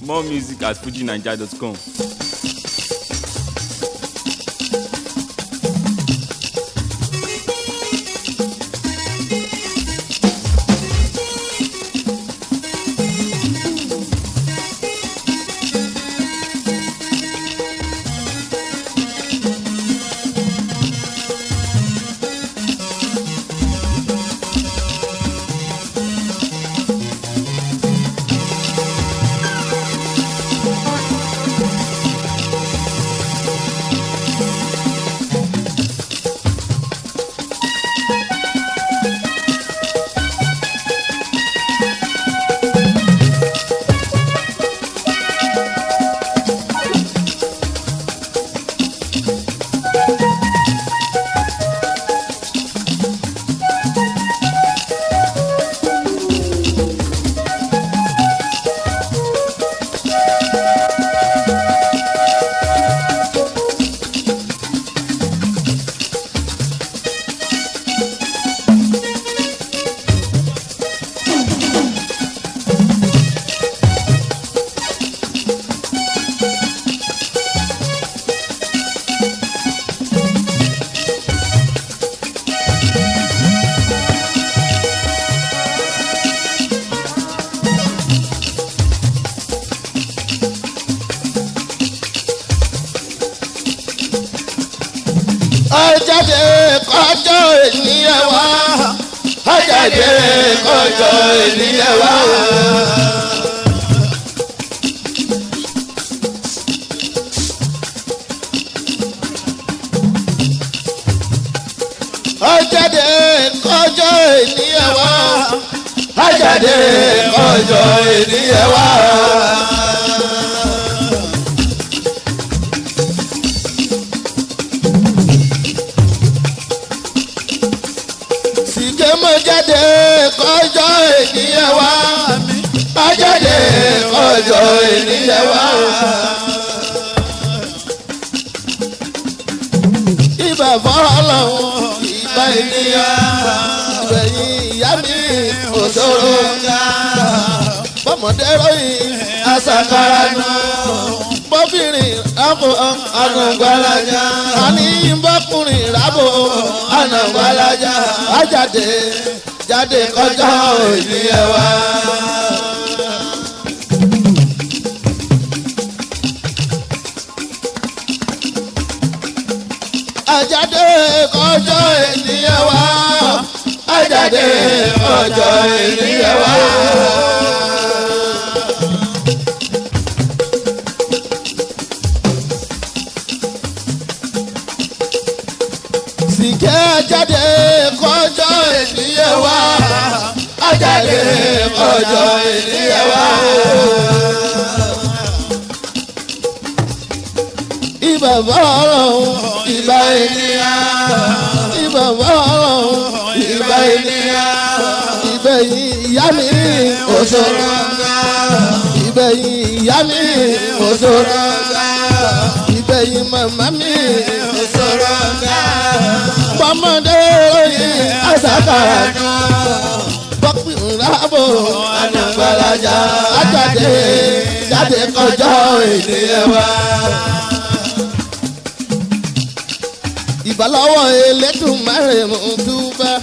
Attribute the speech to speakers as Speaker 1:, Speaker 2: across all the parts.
Speaker 1: more music at fujinaija.com.
Speaker 2: ajáde kọjọ ènìyàn wá ajáde kọjọ ènìyàn wá. ajáde kọjọ ènìyàn wá ajáde kọjọ ènìyàn wá. sìkè mọ jáde kọjọ ènìyàn wá má jáde kọjọ ènìyàn wá. ibà fọlọ́hún ibà ènìyàn ìgbẹ̀yìn ìyá mi òṣòro bọ́mọdé ròyìn àṣàkàrà náà bọ́bìnrin rábò ànàgbàlájà àní bọ́kùnrin rábò ànàgbàlájà àjáde jáde kọjá òní ẹ wá. àjáde kọjá ènìyàn wá àjáde kọjá ènìyàn wá. sìkẹ́ ajáde kọjọ́ ènìyàn wá ajáde kọjọ́ ènìyàn wá. ibà fọ́ọ̀rọ̀ ibà ènìyàn ibà fọ́ọ̀rọ̀ ibà ènìyàn ìbẹ̀yìn ìyá mi òṣòro ìbẹ̀yìn ìyá mi òṣòro ìbẹ̀yìn màmá mi òṣòro bọ́mọdé oyin àṣàkàrà bọ́pì ńlábò ànàgbàlájà àjáde jáde kọjá ènìyàn wá. ìbálọ́wọ́ elédùnmáre mú túbá.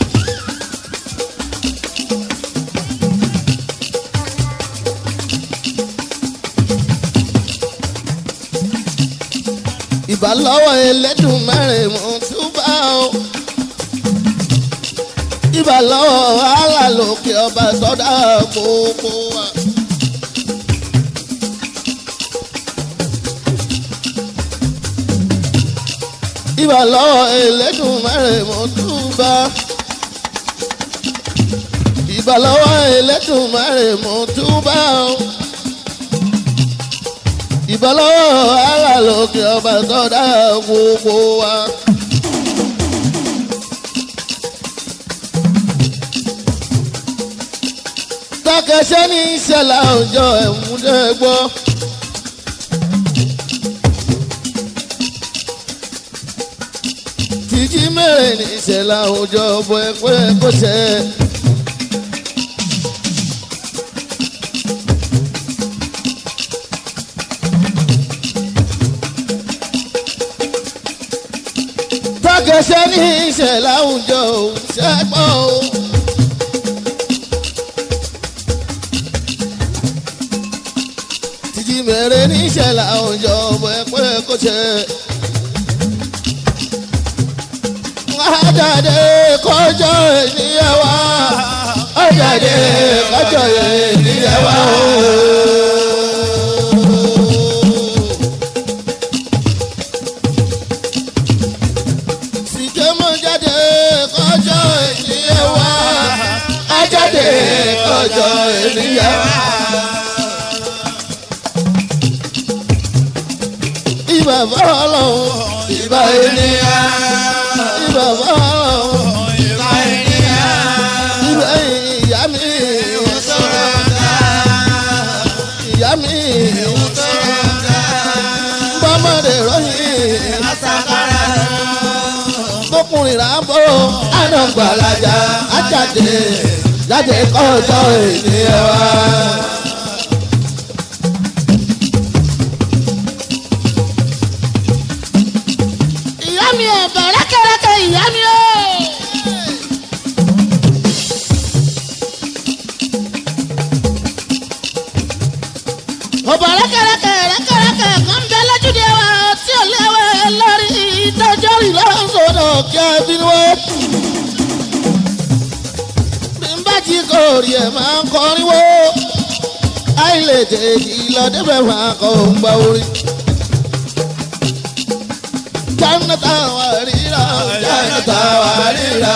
Speaker 2: ìbálọ́wọ́ elédùnmáre mú túbá o. ìbálọ́wọ́ wàhálà lókè ọba sọ́dá gbogbo wa. ìbálọ́wọ́ elédùnmáre mú túbá. ìbálọ́wọ́ elédùnmáre mú túbá o ìbálọ́wọ́ wàhálà lókè ọba sọ́dá gbogbo wa. takẹsẹ́ ní ìṣẹ̀lẹ̀ àwùjọ ẹ̀múdẹ́ gbọ́. tìjí mẹ́rin ní ìṣẹ̀lẹ̀ àwùjọ ọ̀bọ̀ ẹ̀pẹ́ kò ṣẹ́. ṣe ní ìṣẹ̀ láwùjọ ò ṣẹ́gbọ́n o. títí bẹ̀rẹ̀ ní ìṣẹ̀ láwùjọ ọ̀bọ̀ ẹ̀pẹ́ kò ṣe. Ajáde kọjọ ènìyàn wá. Ajáde kọjọ ènìyàn wá. Sìkẹ́mọ̀ jáde kọjọ ènìyàn wá. Ajáde kọjọ ènìyàn wá. Ìbà fọlọ́hún, ìbà ènìyàn ìbà fọlọ́hún. Ìbà ìyá mi. Ìyá mi. Bọ́mọdé ròyìn. Bókùnrin rà bó. Ànàgbàlajà àjàdé. Jáde kọjọ ènìyàn wá.
Speaker 3: ìyá mi ò bẹ̀rẹ̀ kẹrẹkẹ ìyá mi ò. ọ̀bọ̀ rẹ́kẹrẹkẹ rẹ́kẹrẹkẹ kan bẹ lójúde wa tí ò léwé lórí ìtọ́jọ́ rí lọ́sọ̀dọ̀
Speaker 2: Sọ̀dọ̀ kí a bí wọ́n. Bí n bá jí kò rí ẹ̀ máa ń kọrin wó. Àìlèdè ìlọ débẹ̀ máa kọ́ ń gba orin. Jánátà wà ríra, jánátà wà ríra.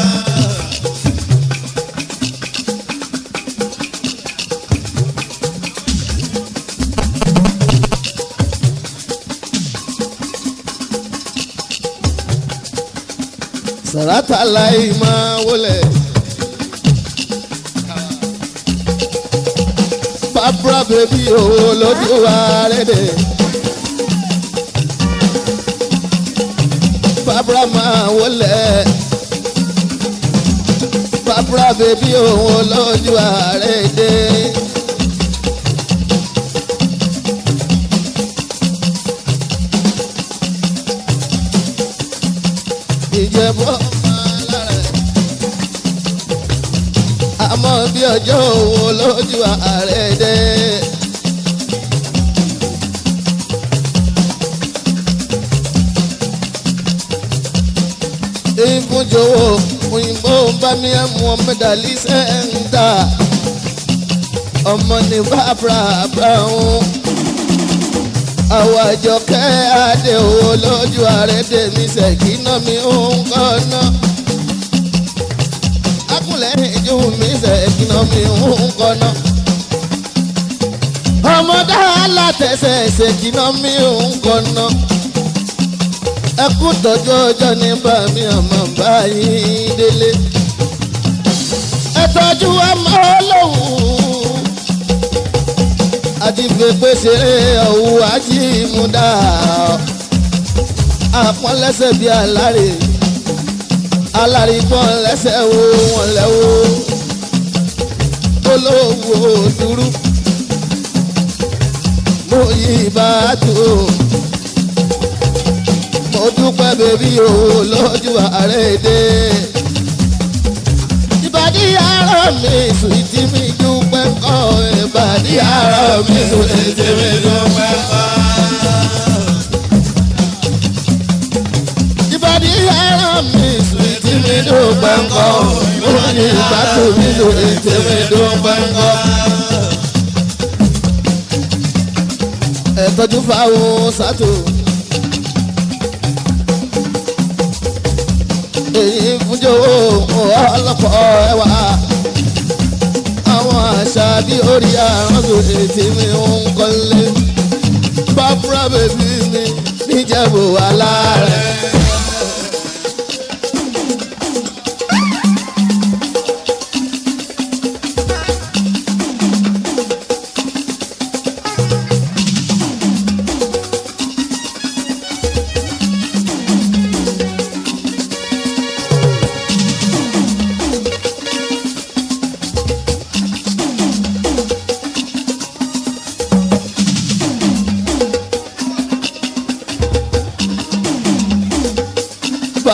Speaker 2: Sàràtà láì máa wọlé. Bàbá bèbí owó lójú wa lédè. Bàbá máa wọlé. Bàbá bèbí owó lójú wa lédè. Ìjẹ̀bú ọmọ alára ẹ̀. Àmọ́ bí ọjọ́ òwò lójú ààrẹ dé. Ìfúnjowó òyìnbó ń bá mi ẹ̀ mú ọmọ dàlí sẹ́ńtà. Ọmọ ní bàbá Brown. Àwọn àjọkẹ́ adé owó lójú ààrẹ dé mi ṣèkínà mi ń kọ́ náà akúnlẹ̀ ìjú mi ṣèkínà mi ń kọ́nà. ọmọdé alátẹ̀sẹ̀ ṣèkínà mi ń kọ́nà. ẹkú tọ́jú ọjọ́ ní bàmí ọmọ báyìí délé. ẹ tọ́jú ọmọ olóhùn. àti fèpè ṣeré ọ̀hún ajímúdá. àpọ́nlẹ́sẹ̀ bíi alárè alárìgbọ́n lẹ́sẹ̀ wo wọn lẹ́wọ́ olówó dúró mo yí bá tó mo dúpẹ́ bèbí o lójú ààrẹ dé ìbàdí àárọ̀ mi sùìtì mi dúpẹ́ kọ́ ìbàdí àárọ̀ mi sùìtì mi dúpẹ́ kọ́. ìbàdí àárọ̀ mi sùìtì mi dúpẹ́ kọ́ mo ní ìbátò mi sùìtì mi dúpẹ́ kọ́. ẹ tọ́jú fáwọn sátò. èyí fúnjowó ọlọ́pọ̀ ẹwà àwọn àṣà bí orí àrùn ètí mi ń kọ́lé bàbúrà bèbí mi níjẹ̀bù aláàrẹ̀.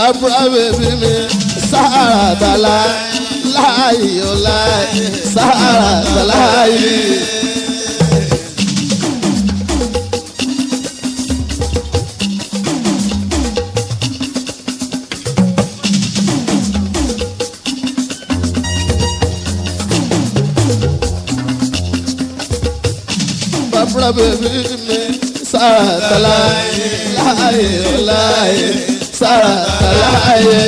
Speaker 2: bàbá bèbí mi sàràtà láàyè ó láàyè sàràtà láàyè. bàbá bèbí mi sàràtà láàyè láàyè ó láàyè sàràtà láàyè.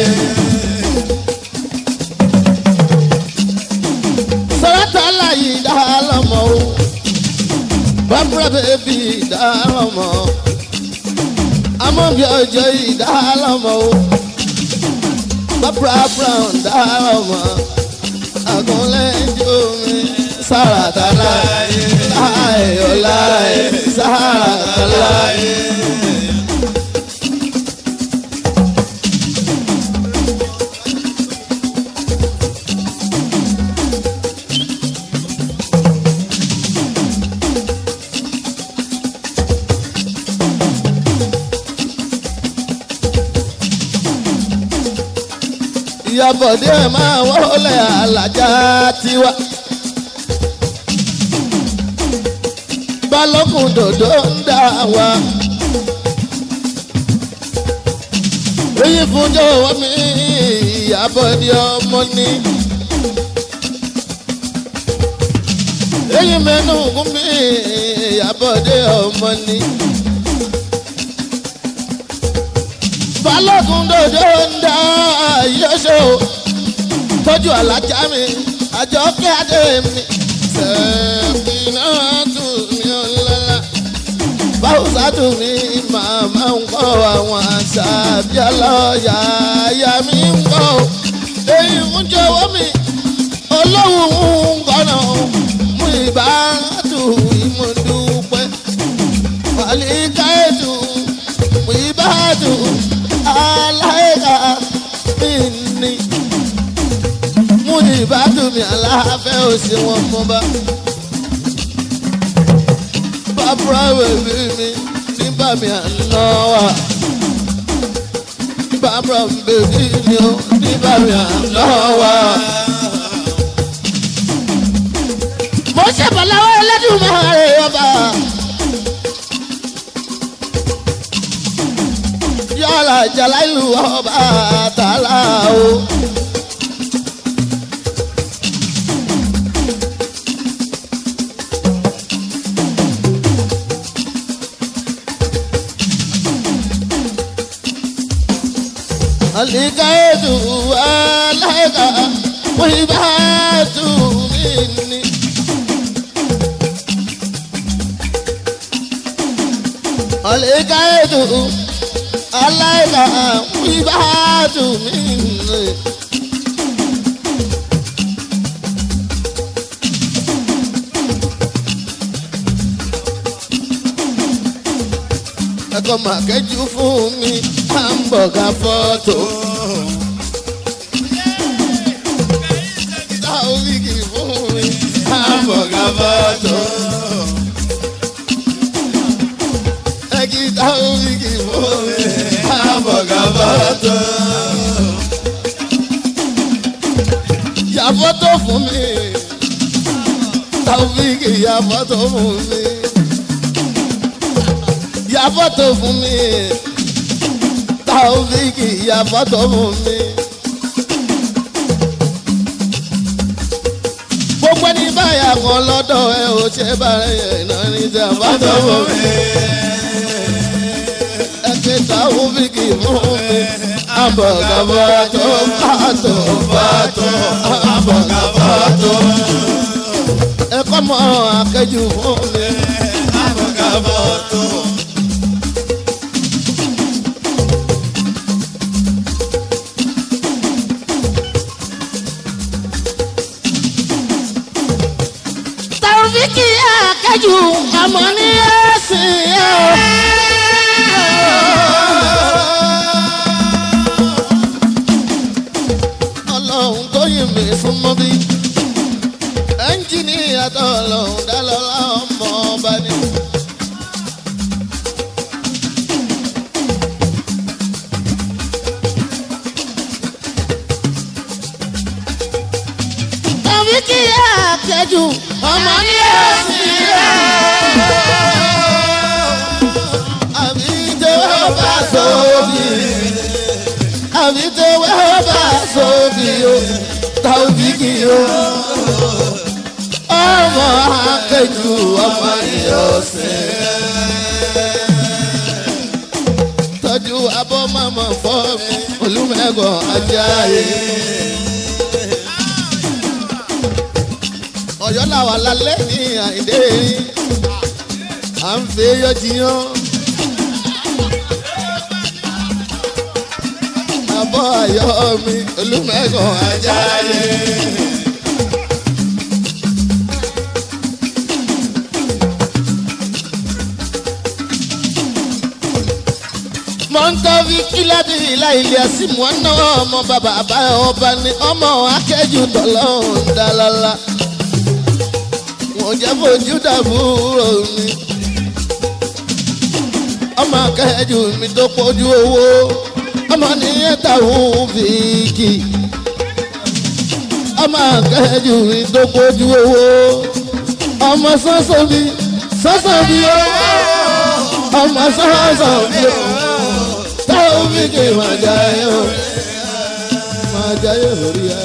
Speaker 2: sàràtà láàyè dá lọ́mọ o bàbá bèbí dá lọ́mọ amóbi ọjọ́ yìí dá lọ́mọ o bàbá brown dá lọ́mọ àgúnlẹ́jọ́ mi sàràtà láàyè láàyè ó láàyè sàràtà láàyè. ìyàbọ̀dé máa wọlé alájà tiwa. balógun dòdò ń dà wá. èyí fún jọ̀wọ́ mi ìyàbọ̀dé ọmọ ni. èyí mẹ́nu gún mi ìyàbọ̀dé ọmọ ni. balógun dòdò ń dà yẹ́sọ̀ tọ́jú alájà mi àjọkẹ́ adé mi sẹ́ẹ̀kìnà tù mí ọ̀lọ́lá báwùsà tù mí màmá ń kọ́ àwọn àṣà bíọ́lọ́yà àyà mi ń kọ́ èyí ń jọ̀wọ́ mi olówó ń kọ́nà mú ìbádù ìmúdúpẹ́ wàlíkàẹ́dù mú ìbádù aláìka mi ní mú ìbádù mi aláfẹ́ òsì wọn mọ́ bá bàbá bèbí mi nígbà mi àná wà bàbá bèbí mi ò nígbà mi àná wà. mo ṣèbọ̀láwọ́ Ẹlẹ́dùmarè ọba. yàrá jàláìlú ọba àtàlà o. Alikaitu alaika wibatu minni. Alikaitu alaika wibatu minni. ẹkọ màkẹ́jú fún mi hamburger fọ́tò. táwíkì fún mi hamburger fọ́tò. ẹkí táwíkì fún mi hamburger fọ́tò. ya fọ́tò fún mi táwíkì ya fọ́tò fún mi ya fọ́tò fún mi Taofiki ya fọ́tò fún mi. gbogbo ẹni báyà kan lọ́dọ̀ ẹ ò ṣe bàrẹ̀ yẹn náà ní ti àfọ́tò fún mi. ẹ ké Taofiki fún mi. àbọ̀gà fọ́tò fọ́tò fọ́tò àbọ̀gà fọ́tò. ẹ kọ́ mọ́ akẹ́jù fún mi. àbọ̀gà fọ́tò.
Speaker 3: Taofiki akẹ́jù ọmọ ní ẹ̀sìn ẹ̀.
Speaker 2: ọlọ́run tó yìn mí súnmọ́ bí ẹ́ńjìníà tó ọlọ́run dá lọ́lá ọmọ akẹ́jù ọmọ ní ẹ̀sìn rẹ̀. àbí tẹ́wọ́ bá sóbì àbí tẹ́wọ́ bá sóbì o tàbíkì o. ọmọ akẹ́jù ọmọ ní ọ̀sìn tọ́jú abọ́ mọ́mọ́ fọ́ mi olùmẹ̀gàn ajáyé. ọ̀yọ́ làwà lálẹ́ ní àìdé à ń fi eyọ́ jiyàn. abọ́ ayọ́ mi olùmẹ̀gàn ajáyé. mọ́ńtọ́fì kíládì láìlé àsìmọ́ náà ọmọ bàbá àbá ọba ní ọmọ akẹ́jù tọ́lọ́hún dálálá wọ́n jẹ́ fojú dàbúrò mi ọmọ akẹ́jù mi tó pọ̀jù owó ọmọ nìyẹn táwọn fìkì ọmọ akẹ́jù mi tó pọ̀jù owó ọmọ sọ́sọ́ mi sọ́sọ́ mi owó ọmọ sọ́sọ́ mi owó táwọn fìkì máa jayé o máa jayé orí ẹ.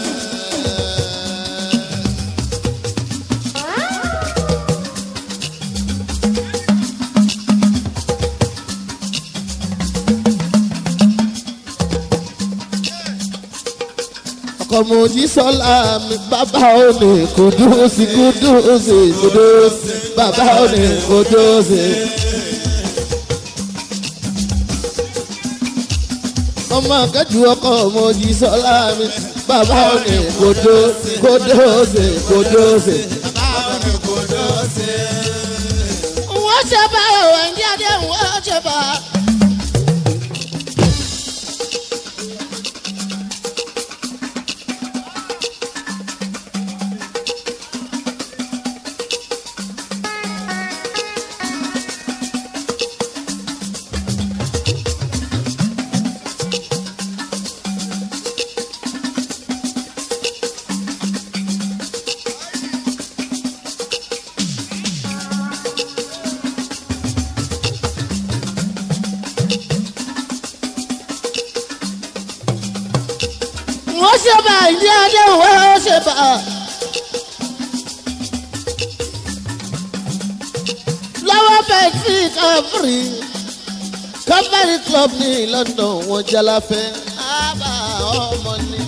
Speaker 2: kọmọdé sọlá mi bàbá òní kùdùsì kùdùsì kùdùsì bàbá òní kùdùsì. ọmọ akẹ́jù ọkọ ọmọdé sọlá mi bàbá òní kùdùsì kùdùsì kùdùsì.
Speaker 3: wọ́n ṣe bá òwe ń jáde wọ́n ṣe bá. wọ́n ṣe bá ń jáde wọ́n ṣe bá. lọ́wọ́ bẹ́ẹ̀ tí káfírí
Speaker 2: Calvary club ní London wọn jalafẹ́ ábà ọmọ ni.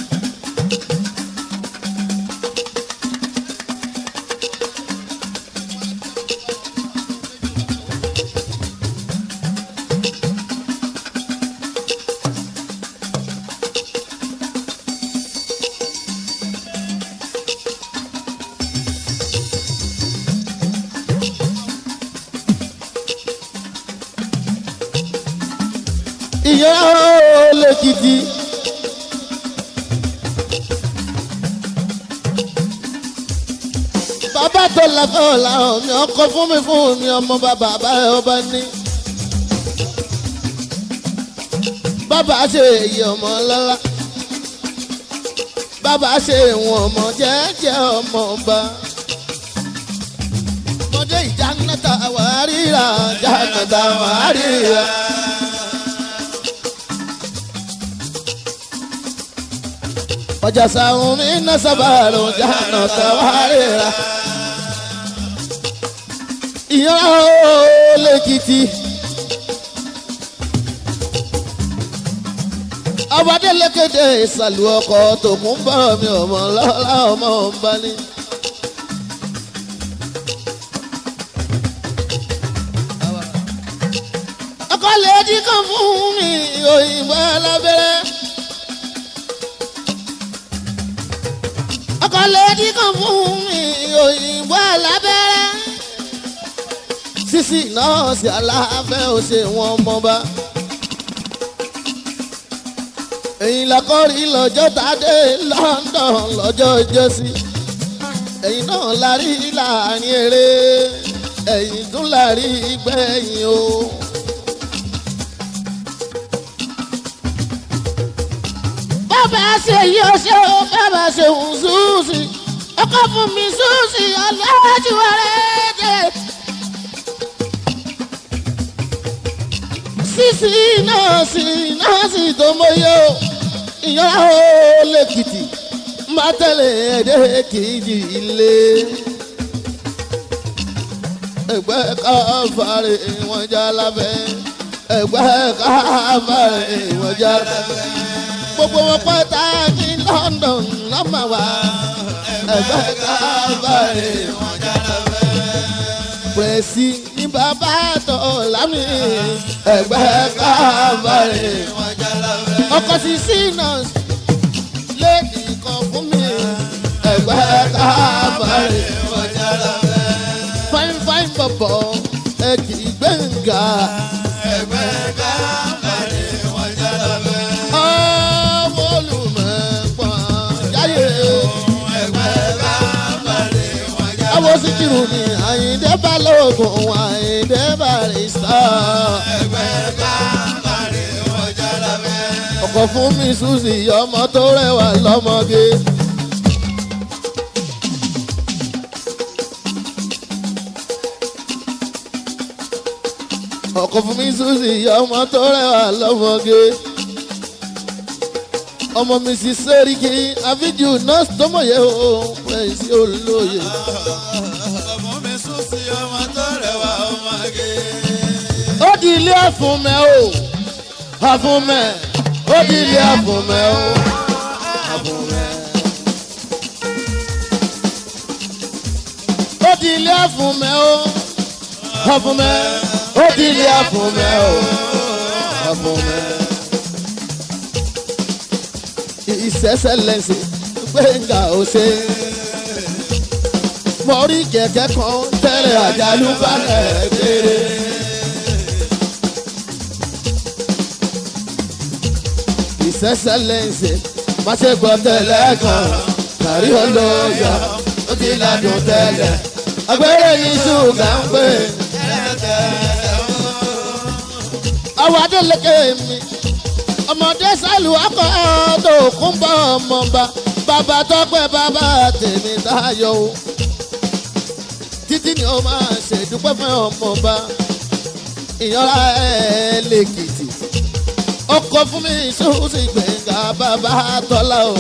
Speaker 2: ìyá lẹ́kìtì. bàbá tó lafẹ́ ọ̀la mi ọkọ fún mi fún mi ọmọ bàbá báyọ̀ ọba ní. bàbá ṣe èyí ọmọ lọ́la. bàbá ṣe ìwọ̀n ọmọ jẹ́jẹ́ ọmọ ọba. mọdé ìjà nẹ́ta wàárìrà ìjà nẹ́ta wàárìrà. ọjà sàrùn mi ná sábàrò jáná tàwárìrà. ìyá ó lẹ́kìtì. ọbadé lékéde ìsàlù ọkọ̀ tòkun bọ̀ mi ọmọ lọ́la ọmọ ọba ní. ọkọ̀ lèdí kan fún mi òyìnbó alábẹ́rẹ́. ọkọ̀ lèdí kan fún mi òyìnbó alábẹ́rẹ́. sísì náà sí aláfẹ́ ò ṣe wọn mọba. èyí lakọ́rí lọ́jọ́ tàdé London lọ́jọ́ ìjọsí. ẹ̀yìn náà la rí láàrin eré ẹ̀yìn tún la rí gbẹ̀yìn o.
Speaker 3: bàbá ṣe yí ọṣẹ o bàbá ṣe ń ṣùṣì ọkọ fún mi ṣúùṣì ọlọ́jú ọ̀rẹ́ dé.
Speaker 2: sísì náà sì náà sì tó mọ́yé o ìyára ó lẹ́kìtì má tẹ̀lé ẹ̀dẹ́ kìí ilé. ẹgbẹ́ káfàrè wọn já lábẹ́ ẹgbẹ́ káfàrè wọn já lábẹ́ gbogbo wọn pátá ní London lọ́mọ wa ẹgbẹ́ káfàrè wọn já lábẹ́ pẹ̀sì ní bàbá tó lámì ẹgbẹ́ káfàrè wọn já lábẹ́ ọkọ̀ sí sinners lẹ́ẹ̀dì kan fún mi ẹgbẹ́ káfàrè wọn já lábẹ́ fine fine bọ̀bọ̀ ẹ kì í gbẹ̀ngà. ẹgbẹ́ káfàrè wọn já lábẹ́. ọmọ olùmọ̀pọ̀n jáyé. ẹgbẹ́ káfàrè wọn já lábẹ́. àwọn síkìrù ni àyíndé balógun àyíndé barista. ẹgbẹ́ káfàrè wọn já lábẹ́. ọkọ̀ fún mi susi ọmọ tó rẹwà lọ́mọge. ọkọ fún mi susi ọmọ tó rẹwà lọmọge ọmọ mi sì sẹ́ríkì àfíjù nọ́ọ̀sì tó mọ̀yẹ́ o pẹ̀sì olóye.
Speaker 4: ọmọ mi sún sí ọmọ tó rẹwà ọmọge.
Speaker 2: ó di ilé àfúnmẹ́ o àfúnmẹ́ ó di ilé àfúnmẹ́ o àfúnmẹ́. ó di ilé àfúnmẹ́ o àfúnmẹ́ ó di ilé àfúnmẹ́ o àfúnmẹ́. ìṣẹ́ṣẹ́ lẹ́sìn gbẹ̀ngà ó ṣe. mo rí kẹ̀kẹ́ kan tẹ́lẹ̀ àjálù balẹ̀ kéré. ìṣẹ́ṣẹ́ lẹ́sìn má ṣe gbọ́ tẹ́lẹ̀ kan kárí olóyè ó ti ládùn tẹ́lẹ̀ agbẹ́rẹ́ ní ṣúgà ń pè. àwọn adélèké mi ọmọdé sálù akọ tó kún bọ ọmọba bàbá tọpẹ bàbá tèmi táyọ o títí ni ó máa ṣèdúpẹ́ fún ọmọba ìyanra ẹ̀ lèkìtì ọkọ fún mi sóòsì gbẹ̀ngà bàbá tọ́lá o.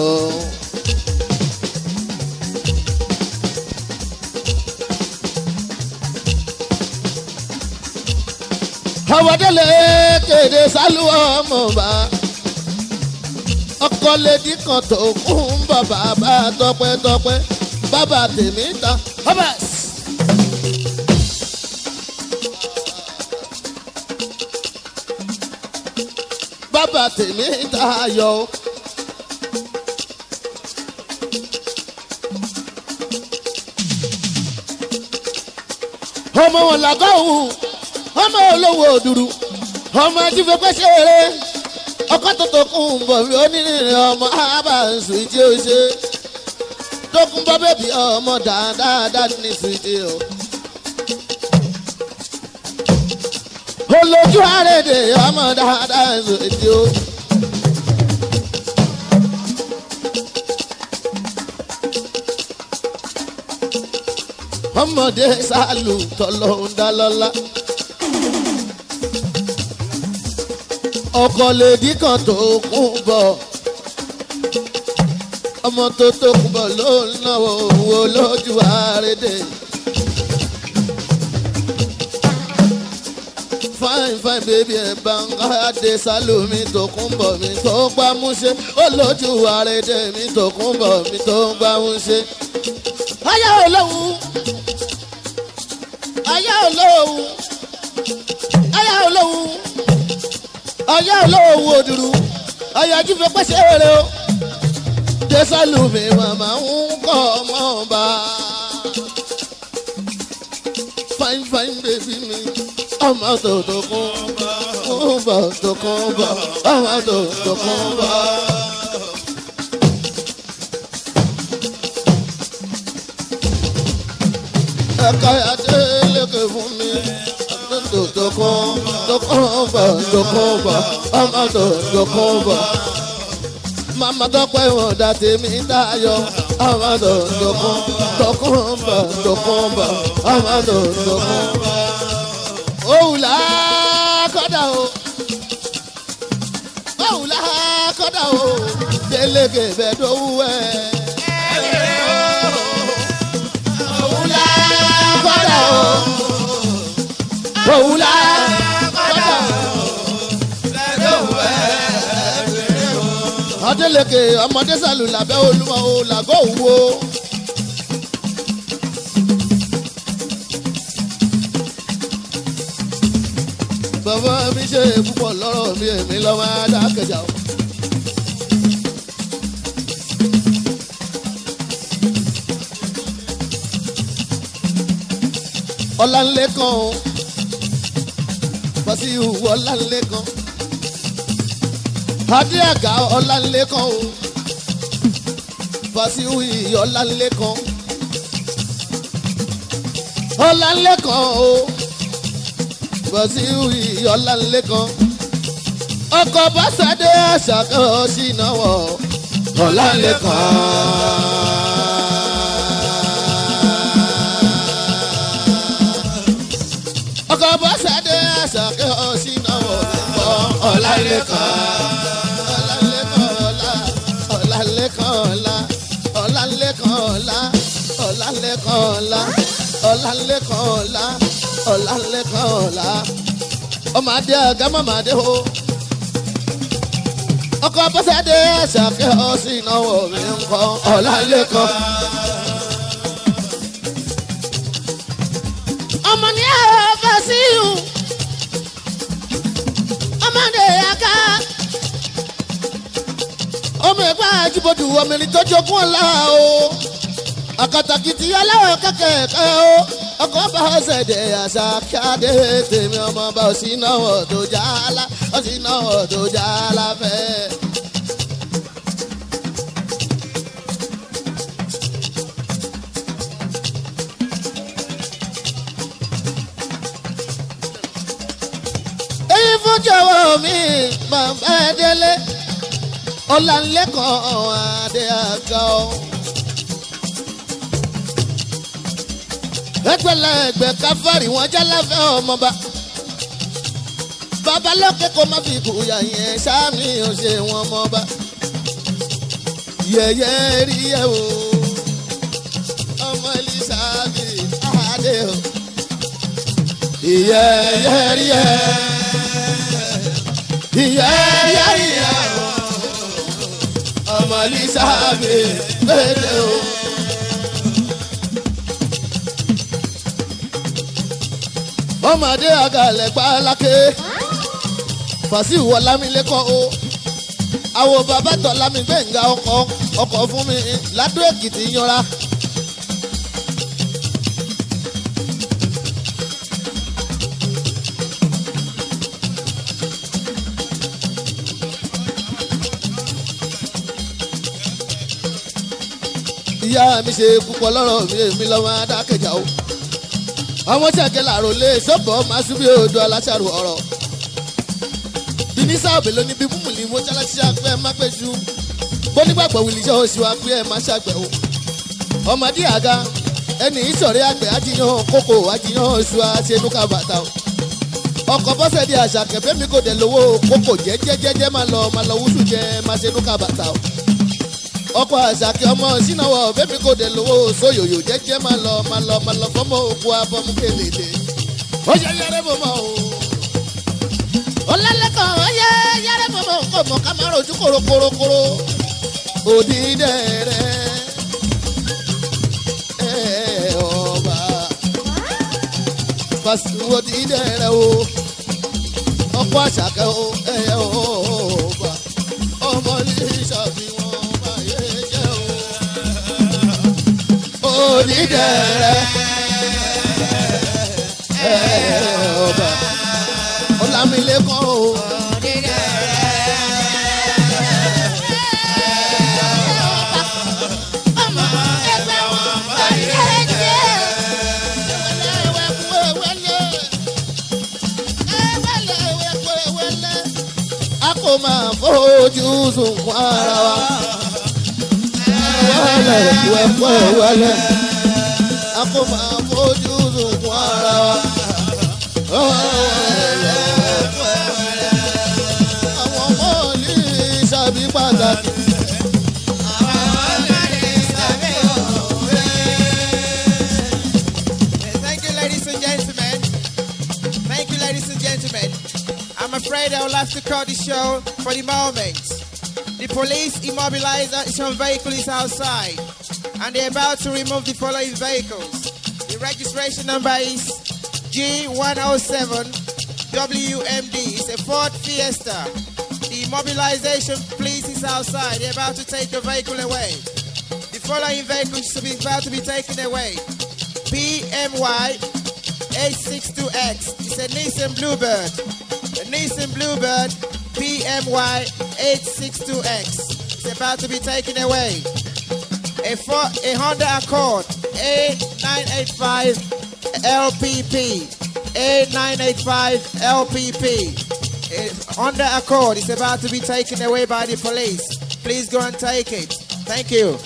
Speaker 2: àwọ̀délé kéde sálú ọmọọba ọkọ lèdí kan tó kún bọ̀ bàbá tọpẹ́tọpẹ́ bàbá tèmi ta hobas. bàbá tèmi ta yọ. ọmọ wọn làgọ́ òun ọmọ olówó òdùrú ọmọ ajífẹ́fẹ́ ṣeré ọkọ tuntun kún un bọ̀ bí onírìnrìn ọmọ abàǹsù tí ó ṣe tó kún bọ́ bẹ́bí ọmọ dáadáa ní sùdí o. olójú àrèdè ọmọ dáadáa ní sùdí o. ọmọdé sálù tọ́lọ́ ń dá lọ́lá. ọkọ lèdí kan tó kún bọ̀ ọmọ tó tó kún bọ̀ ló ń náwó owó lójú àrédè. fine fine baby ẹ bá ń káyàdé sálómi tó kún bọ̀ mi tó gbá múṣe ó lójú àrédè mi tó kún bọ̀ mi tó gbá múṣe. ayé olóhùn ayé olóhùn ayé olóhùn ọyá olówó òdùrú ọyájú fi pẹ́sẹ́ rẹ o jésàlùmí màmá ń kọ́ ọmọ ọba fine fine baby mi ọmọ tó tó kún kún bọ̀ tó kún bọ̀ ọmọ tó tó kún bọ̀. ẹ̀ka adé lékè fún mi tó tó kún tó kún bọ̀ tó kún bọ̀ ọmọ tó tó kún bọ̀. màmá tó pẹ́ wọn dá tèmi dáyọ̀ amado dokun dokunba dokunba amado dokunba. òwúlà kọ́dà o òwúlà kọ́dà o délékè bẹ́ẹ̀ dówó ẹ̀. òwúlà kọ́dà o òwúlà kọ́dà o. Adélèké ọmọdé sàlù làbẹ́ olúmọ o làgọ́ òwò. Bàbá mi ṣe púpọ̀ lọ́rọ̀ mi èmi lọ́mọ adákẹ́jà o. Ọláńlẹ́kan o, Fasihu Ọláńlẹ́kan adé àga ọlánlẹ́kan o fasiwi ọlánlẹ́kan ọlánlẹ́kan o fasiwi ọlánlẹ́kan ọkọ̀ bàṣadé àṣàkàn ṣìnáwó ọlánlẹ́kan. ọkọ̀ bàṣadé àṣàkàn ṣìnáwó ọlánlẹ́kan ọlá ọlálẹ́kan ọlá ọlálẹ́kan ọlá ọlálẹ́kan ọlá ọlálẹ́kan ọlá ọlálẹ́kan ọlá ọmọ adé ọgá mọ̀mọ́ adé o ọkọ bọ́sẹ̀dé ṣàkẹ́ ọ sí ìnáwó mi ń kọ́ ọlálẹ́kan.
Speaker 3: ọmọ ní ẹ̀rọ fàṣíù ọmọdé àká
Speaker 2: ọmọ ẹgbẹ́ àjíbọ̀dù ọmọ ẹni tó jogún ọ̀la o àkàtàkìtì aláwọ̀ kẹ̀kẹ́ o ọkọ̀ bá ṣẹ̀dẹ̀ àṣà kíáde tèmi ọmọ bá òsì náwó tó jálá òsì náwó tó jálá fẹ́. èyí fún jọ̀wọ́ mi bàbá ẹ délé ọ̀làǹlẹ́kàn adé àga ọ́. ẹgbẹ̀lẹ́gbẹ̀ káfárì wọn jálàfẹ́ ọmọba. babalókè kò má fi kúyà yẹn sáàmì ò ṣe wọn mọba. yẹ̀yẹ́ rí ẹ̀ o ọmọ elizabeth adé o. yẹ̀yẹ́ rí ẹ̀ yẹ̀yẹ́ rí ẹ̀ o ọmọ elizabeth péré o. ọmọdé àgàlẹ̀ pálákè fàṣíù ọlámilẹ́kọ̀ o àwọn bàbá tọ́lámi gbẹ̀ngà ọkọ̀ ọkọ̀ fún mi ládó èkìtì yanra. ìyá mi ṣe púpọ̀ lọ́rọ̀ mi èmi lọ́mọ adákẹ́jà o àwọn ṣẹ̀kẹ́ làrò lé sọ́bọ̀ máa ṣubú odò aláṣàrò ọ̀rọ̀ bínísà òbè ló ní bí múmùlì mo ṣálá ṣiṣẹ́ apẹ́ má pẹ́ ṣu bó nígbàgbọ́ wìlì iṣẹ́ oṣù apẹ́ ẹ̀ má ṣàgbẹ̀ o ọmọdé àga ẹni ìṣọ̀rẹ́ àgbẹ̀ àjiyàn kókò àjiyàn oṣù àṣẹnúkà bàtà o ọkọ̀ bọ́sẹ̀ di àṣà kẹfẹ́ mi kò dẹ̀ lówó kókò jẹ́jẹ́jẹ́jẹ́ máa lọ máa lọ wúṣù jẹ́ máa ṣẹnúkà bàtà o ọkọ̀ àṣàkẹ́ ọmọ sínáwó bẹ́mi kò dé lówó sóyòyò jẹ́jẹ́ máa lọ máa lọ máa lọ fọ́mọ òkú abọ́mú kéléde. ó ṣe yẹrẹ bò mọ́ o.
Speaker 3: ọlálẹ́kan ọyẹ yẹrẹ mọ̀mọ́
Speaker 2: kò mọ̀ ká máa rojú korokorokoro. òdìdẹrẹ ẹ ọba fásitì òdìdẹrẹ o ọkọ̀ àṣàkẹ́ o ẹ ọba ọmọ ní ìṣàfihàn báyé jẹ́ o onídẹ̀rẹ̀ ẹ̀ ọba ọlámilẹ́kọ̀ o.
Speaker 3: ọmọ ẹgbẹ́ wọn bàjẹ́ jẹ́
Speaker 2: a kò máa fojú sunkún ara wa. wálẹ̀ wẹ̀pọ̀ wálẹ̀ a kò máa fojú sunkún ara wa. àwọn ọmọ ní ìṣàbí pàtàkì.
Speaker 5: Thank you, ladies and gentlemen. Thank you, ladies and gentlemen. I'm afraid I will have to cut the show for the moment. The police immobilization vehicle is outside, and they're about to remove the following vehicles. The registration number is G107 WMD. It's a Ford Fiesta. The immobilization police is outside. They're about to take the vehicle away. The following vehicles to be about to be taken away. PMY 862X. It's a Nissan Bluebird. A Nissan Bluebird PMY 862X. It's about to be taken away. A, four, a Honda Accord A985 LPP. A985 LPP. A Honda Accord is about to be taken away by the police. Please go and take it. Thank you.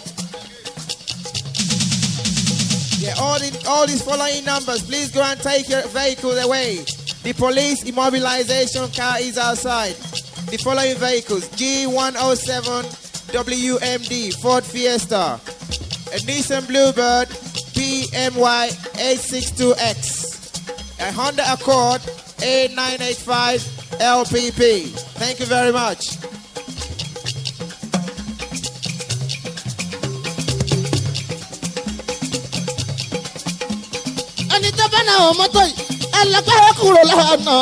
Speaker 5: Yeah, all, the, all these following numbers, please go and take your vehicle away. The police immobilization car is outside. The following vehicles G107 WMD Ford Fiesta, a Nissan Bluebird PMY 862X, a Honda Accord A985 LPP. Thank you very much.
Speaker 2: ẹni tó bá náà wọ mọ́tò yìí ẹlẹgbẹ́ kúrò lọ́nà.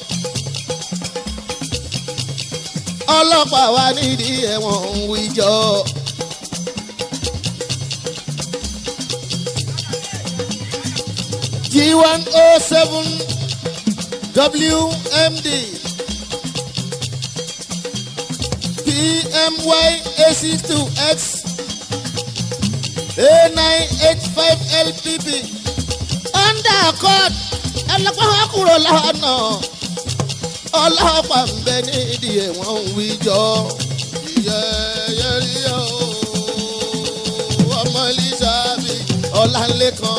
Speaker 2: ọlọ́pàá wa nídìí ẹ̀wọ̀n ń wíjọ. g one oh seven wmd pmy ac two x a nine eight five lpp under court ẹlẹgbẹ́ kúrò lọ́nà ọlọ́pàá ń bẹ nídìí ẹ̀wọ̀n ń wíjọ. ìyẹ́yẹ́rìí o ọmọ elizabeth ọ̀làǹlẹ̀kan.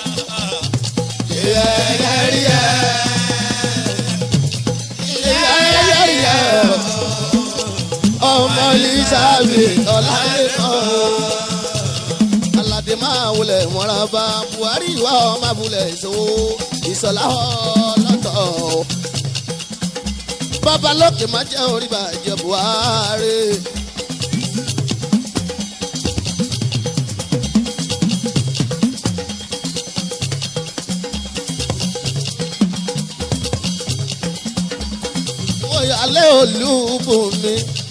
Speaker 2: ìyẹ́yẹ́rìí ìyẹ́yẹ́rìí ọmọ elizabeth ọ̀làǹlẹ̀kan aládé máa wulẹ̀ mọ́ra bá buhari wà ọ́ máa bulẹ̀ ìṣòwò ìṣọ̀lá ọlọ́tọ̀. babalókè má jẹ́ orí bàjẹ́ buhari. oyalẹ́ olúbùnmi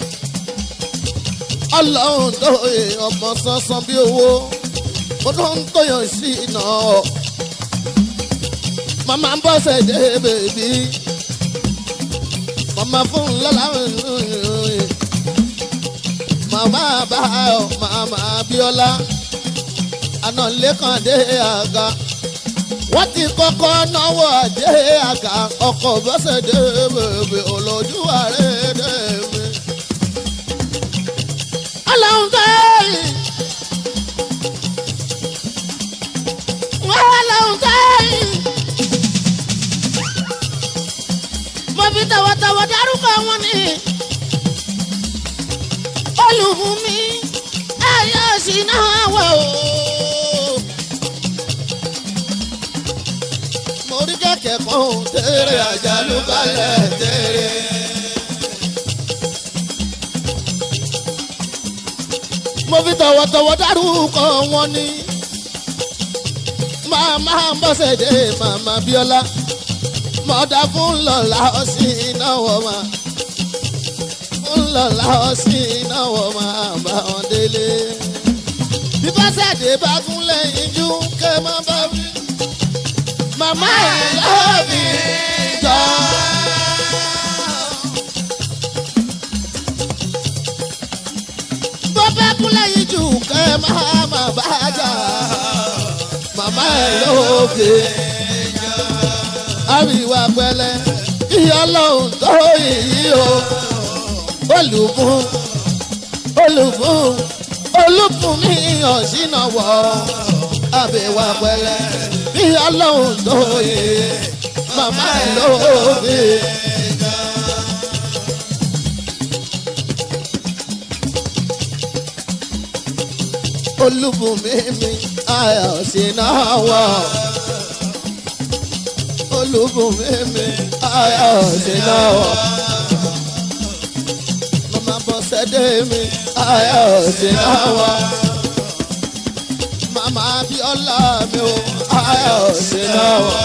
Speaker 2: ọlọ́run tó yẹ ọmọ sánsan bí owó mo tó ń tóyàn sí iná màmá ń bọ́sẹ̀ dé bèbí màmá fún lọ́la màmá báyọ̀ màmá bíọ́lá àná lẹ́kàn dé àga wọ́n ti kọ́kọ́ náwó àdé àga ọkọ̀ bọ́sẹ̀ dé bèbí olójú ààrẹ dé mi. ọlọ́run tó yẹ. wọ́n lọ́hùn sẹ́yìn. mo fi tọ̀wọ̀tọ̀wọ̀ dárúkọ wọn ni. olùbùnmi ayé òsì náà wọ̀ o. mo rí kẹ̀kẹ́ kan tẹ̀rẹ̀ àjálù balẹ̀ tẹ̀rẹ̀. mo fi tọ̀wọ̀tọ̀wọ̀ dárúkọ wọn ni màmá bọ́sẹ̀dé màmá bíọ́lá mọ̀dá fún lọ́la ọ̀sìn ìnáwó ma fún lọ́la ọ̀sìn ìnáwó ma bá wọn délé. bí bọ́sẹ̀dé bá kún lẹ́yìn jú kẹ́ má bá wí. màmá ẹ̀ lọ́ọ̀bì jọ. bọ́ bá kún lẹ́yìn jú kẹ́ má má bá jà màmá ẹ̀ lóògbé. àríwá pẹ̀lẹ́ kí ọlọ́run tó yìí o. olùfún olùfún olùkùnmí ọ̀sìnàwọ̀ àbẹ̀wà pẹ̀lẹ́ bí ọlọ́run tó yẹ màmá ẹ̀ lóde. olùbùnmí mi ayọ̀ sínàwọ̀ olùbùnmí mi ayọ̀ sínàwọ̀ mama bọ́sẹ̀dé mi ayọ̀ sínàwọ̀ mama abiola mi o ayọ̀ sínàwọ̀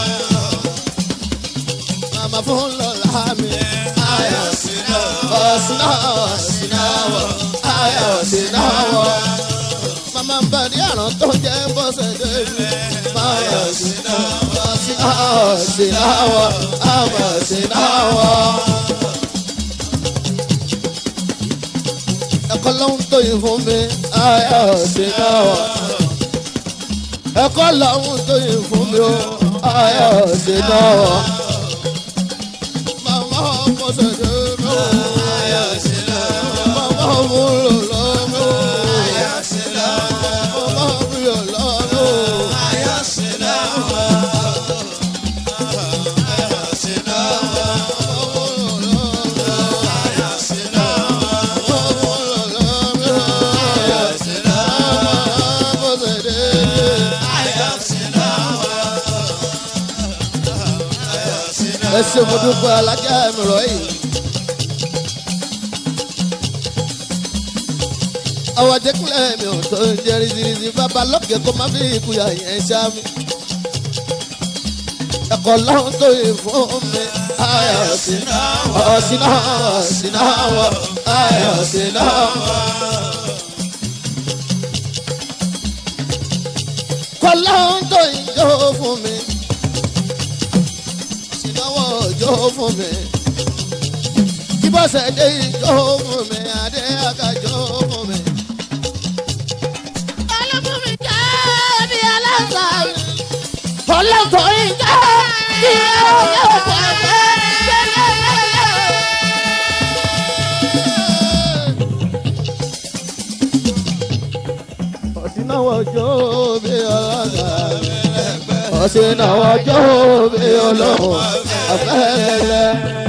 Speaker 2: mama fúnlọ́lá mi ayọ̀ sínàwọ̀ sínàwọ̀ sínàwọ̀ ayọ̀ sínàwọ̀ mama ń bá ní àrùn tó jẹ́ bọ́sẹ̀dé mi ayọ̀ sínàwọ̀ sínàwọ̀ sínàwọ̀ ayọ̀ sínàwọ̀. ẹ̀kọ́ ló ń tóyin fún mi ayọ̀ sí náà wọ̀. ẹ̀kọ́ ló ń tóyin fún mi o ayọ̀ sí náà wọ̀. màmá ọmọ ṣẹ̀ṣẹ̀ mi o ayọ̀ sí náà wọ̀. màmá ọmọ lò lọ mi o ayọ̀ sí náà wọ̀. màmá mi ò lọ mi o ayọ̀ sí náà wọ̀. ayọ̀ sí náà wọ̀. màmá mi ò lọ mi o ayọ̀ sí náà wọ̀. ẹ ṣe mo dúpẹ́ alájà mi rọ̀ yìí. àwọn jẹ́kúnlẹ̀ mi ò tó ń jẹ́ rizirizi bàbá lókè kó má fi ìkúyà yẹn ṣá mi. ẹ̀kọ́ lọ́hún tó yẹ fún mi ayọ̀ sí náà ọ̀sìn náà ọ̀sìn náà wọ̀ ayọ̀ sí náà. kọ́lọ́hún tó yẹ jó fún mi ìnáwó jó fún mi. Kíbọ̀sẹ̀ dé jó fún mi, adé àga jó fún mi.
Speaker 3: Ọlọ́kùnrin jẹ́ bí aláǹsà. Ọlọ́kùnrin jẹ́ bí ọyọ́ pàṣẹ.
Speaker 2: Ọ̀sìnáwó jó bí ọlọ́gà. Ọ̀sìnáwó jó bí olóhùn afẹ́lẹ́lẹ́.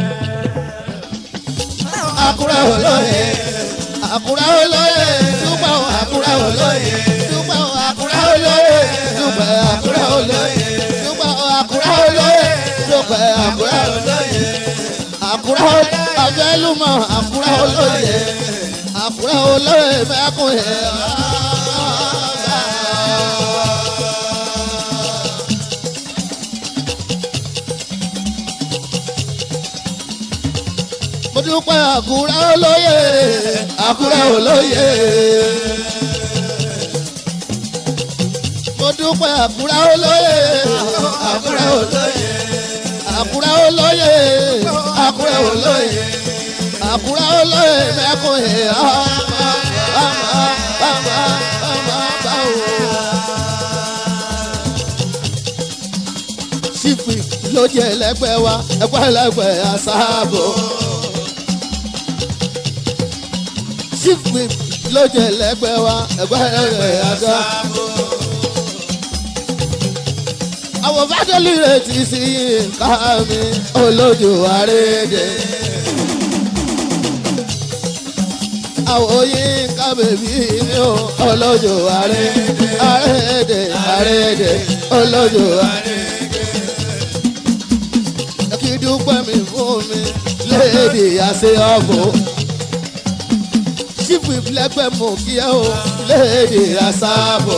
Speaker 2: Àkúrẹ́ olóye, àkúrẹ́ olóye, dúpẹ́ o àkúrẹ́ olóye, dúpẹ́ o àkúrẹ́ olóye, dúpẹ́ àkúrẹ́ olóye, dúpẹ́ o àkúrẹ́ olóye, dúpẹ́ àkúrẹ́ olóye. Àkúrẹ́ olóye, àfẹ́lùmọ̀ àkúrẹ́ olóye, àkúrẹ́ olóye mẹ́kùn yẹn. mo dúpẹ́ àkúrẹ́ olóye àkúrẹ́ olóye. mo dúpẹ́ àkúrẹ́ olóye àkúrẹ́ olóye. àkúrẹ́ olóye àkúrẹ́ olóye. àkúrẹ́ olóye mẹ́kùn yìí ọmọ ọmọ ọmọ ọmọ báwo. sífì ló jẹ́ ẹlẹ́gbẹ́ wa ẹgbẹ́ ẹlẹ́gbẹ́ àṣàbò. sífì ló jẹ́ ẹlẹ́gbẹ́ wa ẹgbẹ́ ẹlẹ́gbẹ́ àṣàbò. àwọn fádọ́lì rẹ̀ ti sí nǹkan mi olójú àrédè. àwọn yín ká bèbí mi ò olójú àrédè àrédè àrédè olójú àrédè kí dúpẹ́ mi fún mi léèdì àṣẹ ọ̀bọ̀. sífù ìfilẹ́gbẹ́ mọ̀ kí ẹ o léèdì àṣàbọ̀.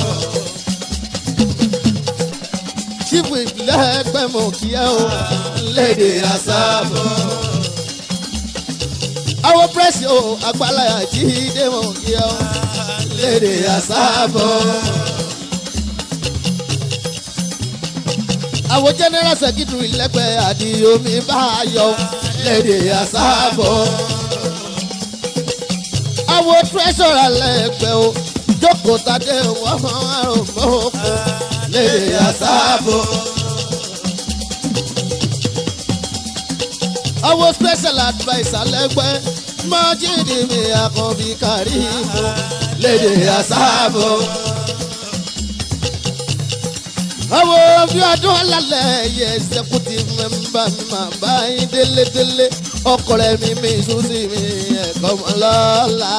Speaker 2: sífù ìfilẹ́gbẹ́ mọ̀ kí ẹ o léèdì àṣàbọ̀. àwọn pírẹ́sì o àgbàláyà jíde mọ̀ kí ẹ o léèdì àṣàbọ̀. àwọn general secretary lẹ́gbẹ̀ẹ́ àdìomi bá yọ lédè àsáàbọ̀. àwọn treasurer lẹ́gbẹ̀ẹ́ o jókòó tadé wọ́n àrùn mọ́kò lédè àsáàbọ̀. àwọn special adviser lẹ́gbẹ̀ẹ́ májídì mi àkànbí kàrímù lédè àsáàbò. àwọn bí ọdún alálẹ̀ yẹ executive member mi máa bá yín délédélé ọkọ rẹ mi mi ìṣúsí mi ẹ̀kọ́ mọ́ lọ́la.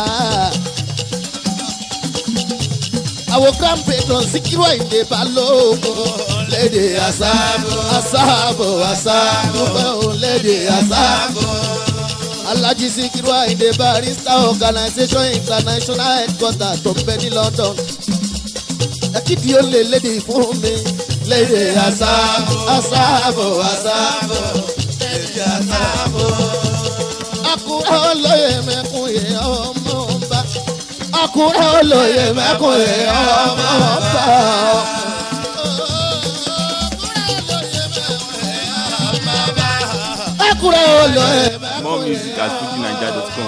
Speaker 2: àwọn grand patron Síkírù Àyìndé Balógun lédè àsáàbò àsáàbò àsáàbò pẹ́ òun lédè àsáàbò. Alhaji Síkírù Àyìndé Barrister Organisation International Headquarter tó ń bẹ ní London. Ẹ̀kídì ó lè lédè fún mi lédè àsáàbò àsáàbò àsáàbò lédè àsáàbò. Àkúrẹ́ olóyè mẹ́kún yẹ ọmọ ọba. Àkúrẹ́ olóyè mẹ́kún yẹ ọmọ ọba. Àkúrẹ́ olóyè mẹ́kún
Speaker 1: More music at fujinaija.com.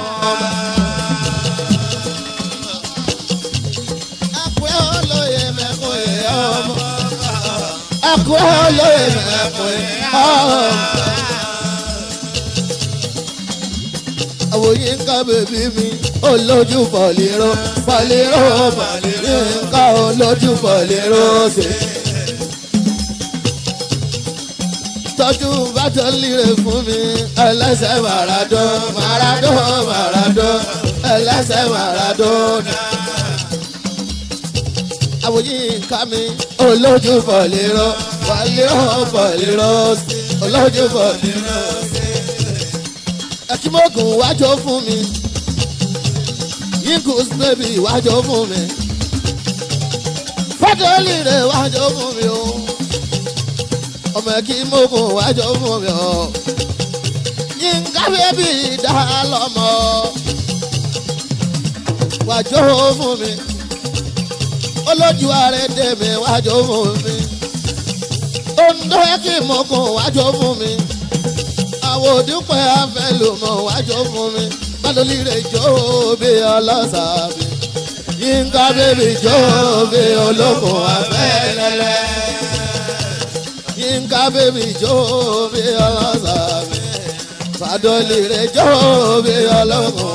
Speaker 2: Àkúrẹ́ olóyè mẹ́kún yẹ ọmọ. Àkúrẹ́ olóyè mẹ́kún yẹ ọmọ. àwòye ńká bèbí mi olójú pọ̀lìrò pọ̀lìrò pọ̀lìrò ńká olójú pọ̀lìrò ṣe. tọ́jú bàtọ́ líre fún mi ẹlẹ́sẹ̀ màràdó màràdó màràdó ẹlẹ́sẹ̀ màràdó. àwòye ńká mi olójú pọ̀lìrò pọ̀lìrò pọ̀lìrò olójú pọ̀lìrò ṣe ẹkímọ́gùn wájọ fún mi yínkùs bébì wájọ fún mi fọ́tọ́lì rẹ̀ wájọ fún mi o ọmọ ẹkímọ́gùn wájọ fún mi o yínká bébì dá lọ́mọ wájọ fún mi olójú ààrẹ dèmi wájọ fún mi òǹdó ẹkímọ́gùn wájọ fún mi àwọn òdúpẹ́ afẹ́lùmọ̀ wájú fún mi bádọ́lì rẹ̀ jó bí ọlọ́sàbí yínká bébí jó bí olókùn afẹ́lẹ́lẹ́ yínká bébí jó bí ọlọ́sàbí bádọ́lì rẹ̀ jó bí olókùn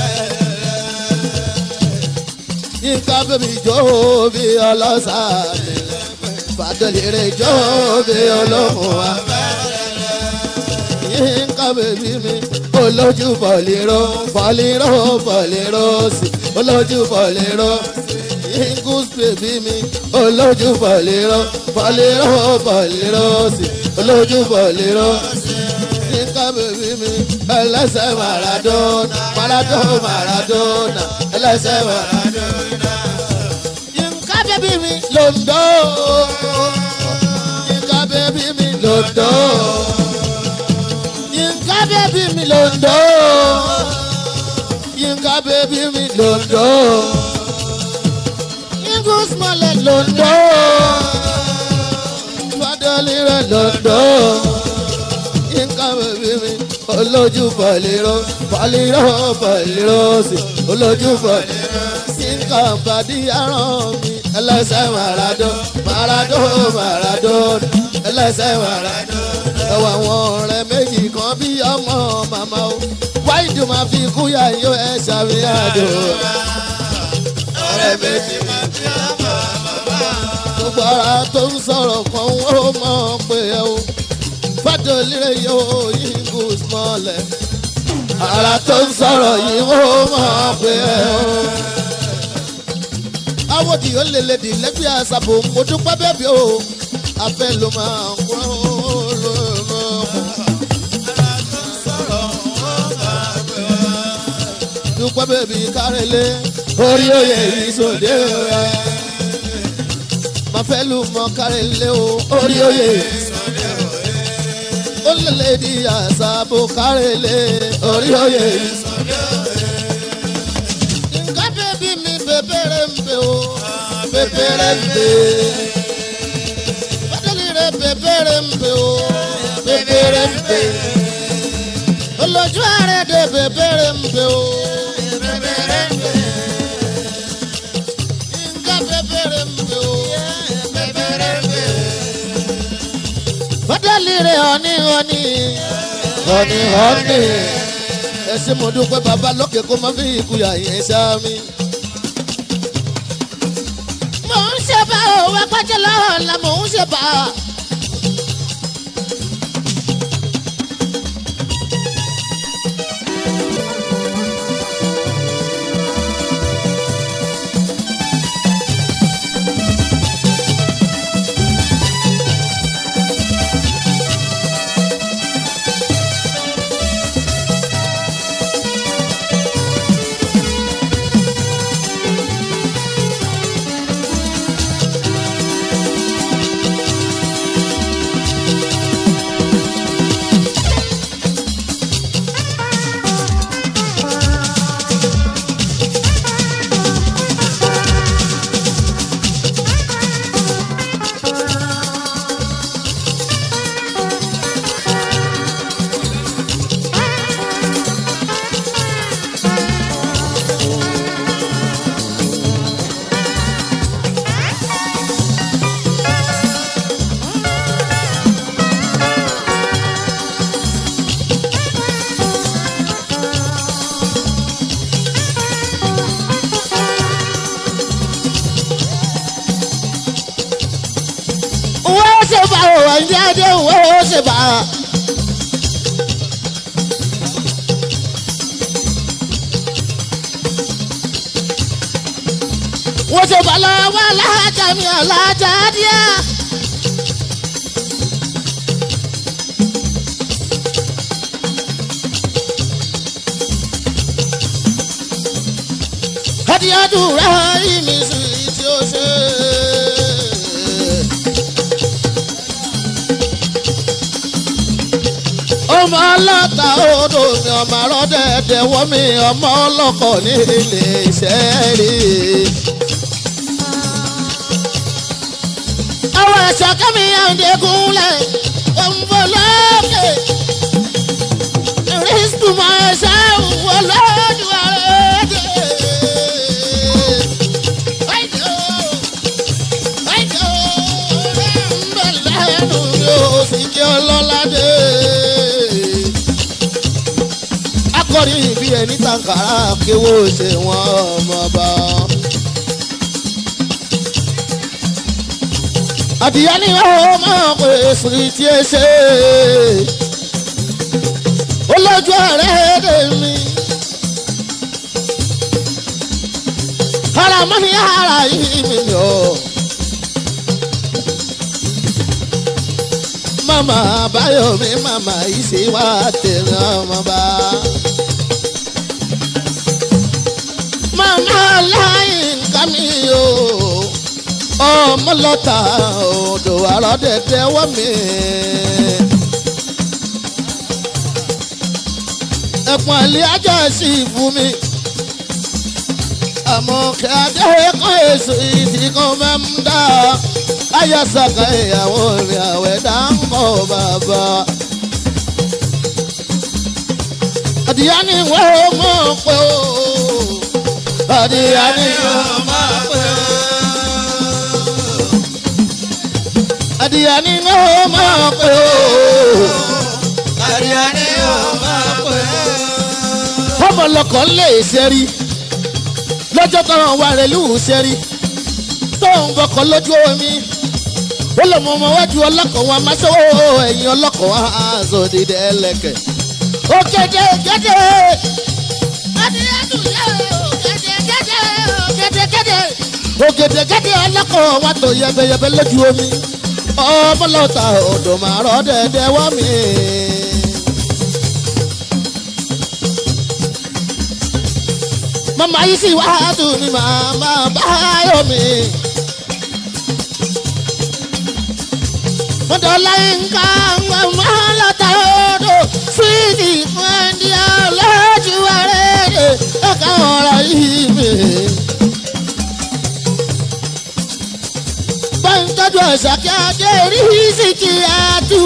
Speaker 2: afẹ́lẹ́lẹ́ yínká bébí jó bí ọlọ́sàbí bádọ́lì rẹ̀ jó bí olókùn afẹ́lẹ́lẹ́ yínká bèbí mi olójú pọ̀lìrò pọ̀lìrò pọ̀lìrò sí olójú pọ̀lìrò yínkus bèbí mi olójú pọ̀lìrò pọ̀lìrò pọ̀lìrò sí olójú pọ̀lìrò yínká bèbí mi ẹlẹ́sẹ̀ maradona maradona maradona ẹlẹ́sẹ̀ maradona yínká bèbí mi londo yínká bèbí mi londo yínká bébí mi londo yínká bébí mi londo yínkus mọ́lẹ̀ londo fadọ́lì rẹ̀ londo yínká bébí mi olójú pọ̀lìrò pọ̀lìrò pọ̀lìrò sí olójú pọ̀lìrò yínká bàdí aràn mi ẹlẹ́sẹ̀ màràdó màràdó màràdó ẹlẹ́sẹ̀ màràdó ẹwà àwọn ọ̀rẹ́ méjì kan bí ọmọ màmá o wáìdù máa fi kúyà yó ẹ ṣàfihàdò. ọ̀rẹ́ méjì máa fi ọmọ màmá. gbogbo ara tó ń sọ̀rọ̀ kan ó mọ̀ pé ẹ o fàdó líre yóò yíngù mọ́lẹ̀. ara tó ń sọ̀rọ̀ yìí ó mọ̀ pé ẹ o. awòdì ó lè lè dì lẹ́gbẹ̀ẹ́ àṣàbò mo dúpẹ́ bẹ́ẹ̀ bí o afẹ́ ló máa ń kúrò lóòrò. dúpẹ́ bèbí kárẹ́lé orí oyè ìsòdè rẹ̀. Má fẹ́ lù mọ́ kárẹ́lé o orí oyè ìsòdè rẹ̀. Ó lélẹ̀ di àṣàbò kárẹ́lé orí oyè ìsòdè rẹ̀. Nǹkan bèbí mi bèbèrè ń bè o bèbèrè ń bè. Bádọ́lì rẹ̀ bèbèrè ń bè o bèbèrè ń bè. Olójú ààrẹ dé bèbèrè ń bè o. Fadali re honey honey honey honey ẹ ṣe mo dúpẹ́ bàbá lókè kó má fi ìkúyà yẹn ṣá mi.
Speaker 3: mò ń ṣe bá òwe pàjẹ́ lọ́wọ́ la mò ń ṣe bá. wọ́n ṣe bá òwe ń jáde wọ́n ṣe bá. wọ́n ṣe bá lọ́wọ́ alájà mi alájà díẹ̀. adìyàdúrà ìmísí tí ó ṣe. ọmọ ọlọ́ta odò mi ọmọ arọ́dẹ̀ẹ̀dẹ̀ wọ́n mi ọmọ ọlọ́kọ̀ ní ilé iṣẹ́ rí. àwọn ẹ̀ṣọ́ kẹ́mi àǹdẹ̀kùnlẹ̀ òǹbọ̀ lókè rísítù máa ṣe wọ lọ́dún àrẹ́dẹ̀. Àìjọ, àìjọ, ń bẹ̀ lẹ́nu mi ò sì jẹ́ ọlọ́ládé akọrin ìbí ẹni tàǹkàrà kéwò ṣe wọn ọmọ bá. àdìyẹ ni ó máa pè sí tí ẹ ṣe olójú ọ̀rẹ́ dè mí. ara mọ́ ní ara yìí mi yọ. mama bayomi mama isi wa tẹ̀lé ọmọ bá. mama láyìn kàmí o ọmọ lọ́ta odò àrọ́ dẹ̀dẹ̀ wọ́ mi. ẹ̀pọ̀n ilé ajá sí fún mi. àmọ́ kí adé kọ́ èso ìdí kan máa ń dá ayasaka ìyàwó mi àwẹ̀ dáńkọ̀ bàbá. àdìyá ni wọ́n mọ̀ pé o. àdìyá ni wọ́n mọ̀ pé o. àdìyá ni wọ́n mọ̀ pé o.
Speaker 4: àríyá ni ó máa pè
Speaker 2: ọmọ lọkọ̀ lè ṣẹ́rí lọ́jọ́ tọrọ wà rẹ̀ lù ú ṣẹ́rí tó ń bọkọ̀ lójú omi ó lọ mọ ọmọ wájú ọlọ́kọ̀ wa máa ṣe ó ẹ̀yìn ọlọ́kọ̀ wa aṣọ dídẹ ẹlẹ́kẹ̀. ó kéde kéde ògèdè kéde ọlọ́kọ̀ wa tó yẹbẹyẹbẹ lójú omi ọmọ lọ́ta odò máa rọ́ dẹ́dẹ́ wá mi. mama yìí sì wá dùn ní màmá báyọ̀ mi. mọ̀dọ̀lá nǹkan màmá lọ́ta odò fídì fúndì ọlọ́jú àrẹ́rẹ́ ẹ̀ka ọ̀rọ̀ yìí mi. báńtọ́jú ọ̀sà kí adé rí síkì àtú.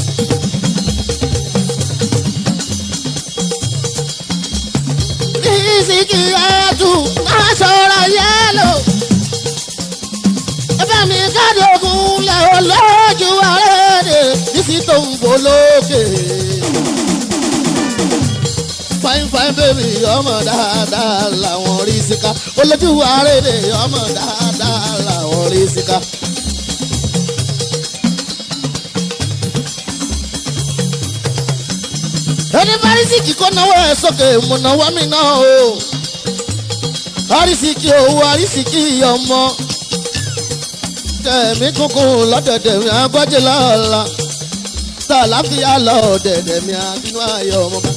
Speaker 2: Rísíkì àtú máa sọ̀rọ̀ yẹ́lò. Ẹbẹ́ mi kádógún lẹ̀ olójú àrẹ́rẹ́ nísì tó ń bò lókè. Fáin fáin
Speaker 3: bèbí ọmọ dáadáa làwọn rí síká olójú àrédè ọmọ dáadáa làwọn rí síká. ẹni fárísìkì kó náwó ẹ sókè mo náwó mi náà o fárísìkì owó fárísìkì ọmọ tẹ̀mí kúnkún lọ́dẹ̀dẹ̀ mi agbájẹ́ lọ́la tàlàfíà lọ́dẹ̀dẹ̀ mi àbínú ayọ̀ ọmọ bá.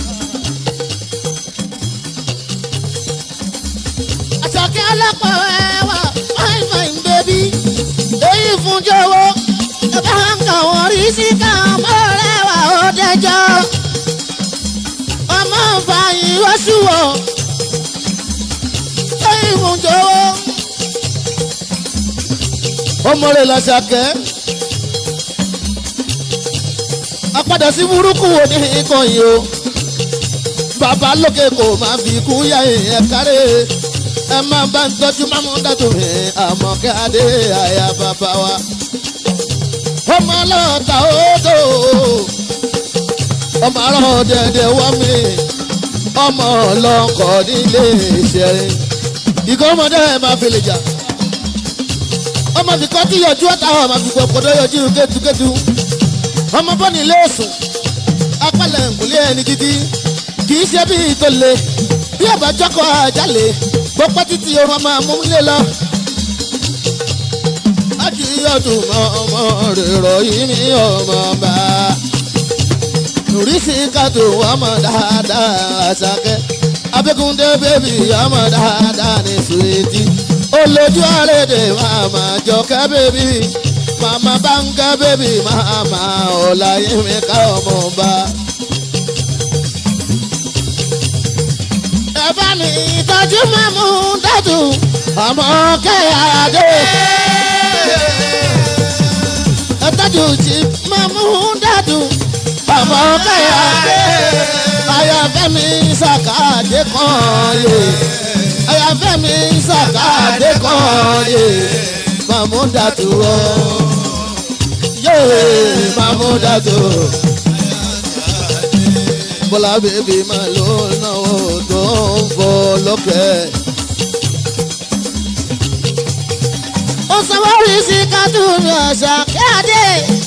Speaker 3: àṣàkẹ́ ọlọ́pàá ẹwà fine fine baby èyí fún jọ̀wọ́ ẹ bá ń kà wọ́n rí sí ká ọmọ rẹwà ó dẹjọ́ ọmọ fàyìn wọ́ṣùwọ̀ èyí fún jọ̀wọ́ ọmọ rẹ̀ làṣàkẹ́ apádà sí burúkú wo ní nǹkan yìí o bàbá lókè kò máa fi kú yá ẹ̀ kárẹ́ ẹ máa bá ń tọ́jú mámú dàtò mi àmọ́kẹ́ adé àyà bàbá wa. ọmọ ọlọ́ta odò ọmọ arọ́ dẹ̀dẹ̀ wọ́ mi ọmọ ọlọ́kọ̀ nílé ìṣẹ̀rin ìgò ọmọdé ẹ̀ máa fi lè jà ọmọ fi kọ́ tí yọjú ọ̀tá ọmọ fi gbọ̀gbọ̀dọ̀ yọjú kétukétu ọmọ bọ́ni ilé òsùn apálẹ̀ nkùlé ẹni gidi kì í ṣe bí ìtòlè bí àbájọ́kọ̀ àjálè gbọ́pẹ́ títí orun ọmọ amúlé lọ. láti ọdún ọmọ rẹ̀ ròyìn ní ọmọ bá. Nùrísí kàtó ọmọ dáadáa àṣàkẹ́. Abẹ́kúndé bébì ọmọ dáadáa ní sùwìtì. Olójú àrèdè màmá jọkẹ́ bébì. Màmá báńkẹ́ bébì màmá ọ̀làyẹ̀mí ká ọmọ bá. ẹ bá mi tọ́jú mẹ́mú dẹ́tù ọmọ kẹ́hàdé. ẹ tọ́jú jí mẹ́mú dẹ́tù ọmọ kẹ́hàdé. ayọ̀fẹ́ mi sàkàdé kan yé ayọ̀fẹ́ mi sàkàdé kan yé mẹ́mú dẹ́tù ọ yé mẹ́mú dẹ́tù bọ́lá bèbí máa ló náwó tó ń fọ lókè. ó sanwó rí sí kátùnú ọ̀sà kíáde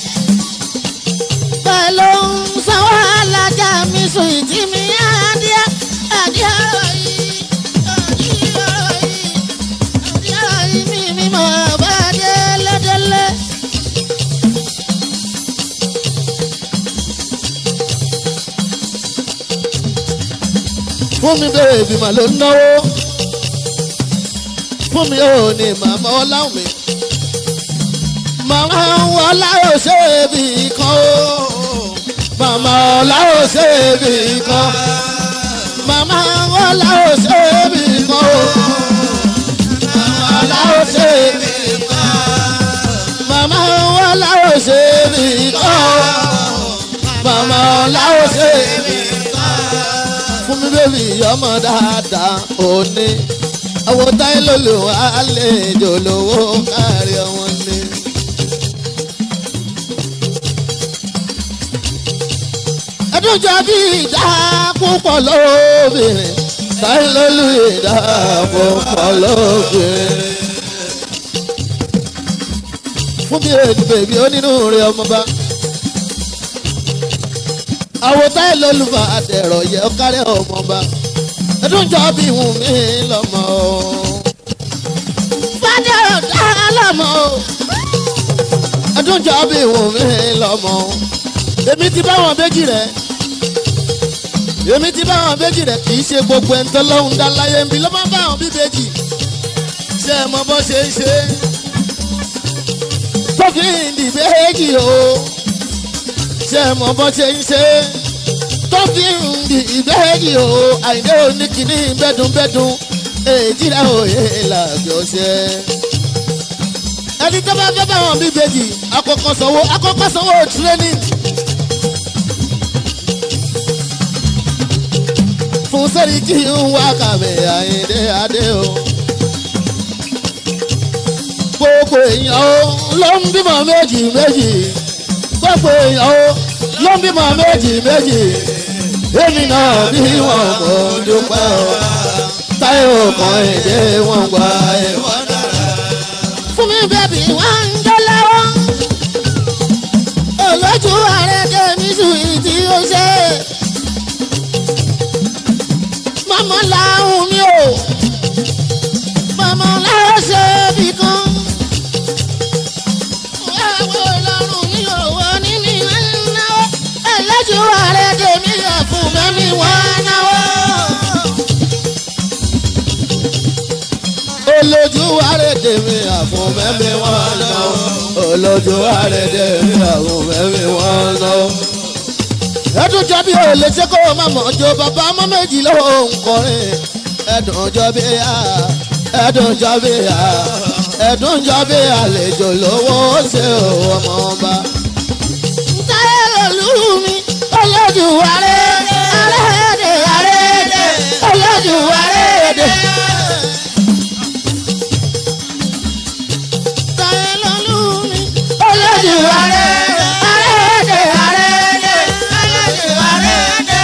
Speaker 3: pẹ̀lú sanwó alájà mi sùn ìtì mi adìẹ adìẹ ọ̀rọ̀ yìí adìẹ ọ̀rọ̀ yìí adìẹ ọ̀rọ̀ yìí mi mi mọ̀ bá délé délé. fún mi bèbí mà ló ń náwó fún mi ò ní màmá ọláhùn mi màmá ọláhùn ṣe é bì kan o màmá ọláhùn ṣe é bì kan màmá ọláhùn ṣe é bì kan o màmá ọláhùn ṣe é bì kan màmá ọláhùn ṣe é bì kan o màmá ọláhùn ṣe é bì kan fún mi bébì ọmọ dáadáa òní àwọn táyé lòlò àlejò lówó kárí ọmọ ní. ẹdún jọ bí ìdá púpọ̀ lóbìnrin táyé lòlò ìdá púpọ̀ lóbìnrin. fún mi èdè bèbí onínú rẹ ọmọba àwọn táyé lólùfà àtẹ̀rọ̀ yẹ ọkárẹ́ ọmọba ẹdún jọ bí wù mí lọ́mọ o. fàdérò dára lọ́mọ o. ẹdún jọ bí wù mí lọ́mọ o. èmi ti bá wọn méjì rẹ̀ èmi ti bá wọn méjì rẹ̀ kì í ṣe gbogbo ẹni tó lọ́hùn dá láyé ń bí ló máa bá wọn bí méjì. ṣé ẹ mọ bó ṣe ń ṣe? tó fi ń dì méjì o ṣe mọ bó ṣe ń ṣe tó fi ń di ìbéèjì o àìní oníkìní bẹ́dùnbẹ́dùn èjì rẹ̀ òye làbí ọṣẹ. ẹni tó bá fẹ́ bá wọn bí bèjì àkọ́kọ́ sanwó àkọ́kọ́ sanwó training. fún sẹ́rí kí n wá kàwé àyíndé adé o. gbogbo èèyàn o ló ń bímọ méjì méjì gbogbo èèyàn o ló ń bímọ méjì méjì èmi náà bí wọn mo dúpẹ́ o táyọ̀ kan èdè wọn gbà ẹ̀ wọ́n dára.
Speaker 2: fún mi bẹ́bí wọ́n ń jó lọ́wọ́. olójú ààrẹ tèmi sùn tí ó ṣe. mọ́mọ́ làwọn mi ò. mọ́mọ́ làwọn ṣe bí kan. wáwo lọ́rùn mi ò wọ ní mi wọ́n ń náwó. olójú ààrẹ tèmi yẹ fún mẹ́mi wọ́n náwó.
Speaker 3: olójú àrèdè mi àfún mẹ́mí wọn lọ. olójú àrèdè mi àfún mẹ́mí wọn lọ. ẹdùn jọ bí olè ṣe kó o má mọ̀ jọ bàbá ọmọ méjì lọ́wọ́ nkọrin. ẹdùn jọ bí a ẹdùn jọ bí a ẹdùn jọ bí àlejò lówó ṣe o ọmọ ọba.
Speaker 2: táyé lòlú mi olójú àrèdè àrèdè àrèdè olójú àrèdè. táyé lòlú mi olójú àrèdè àrèdè àrèdè olójú àrèdè.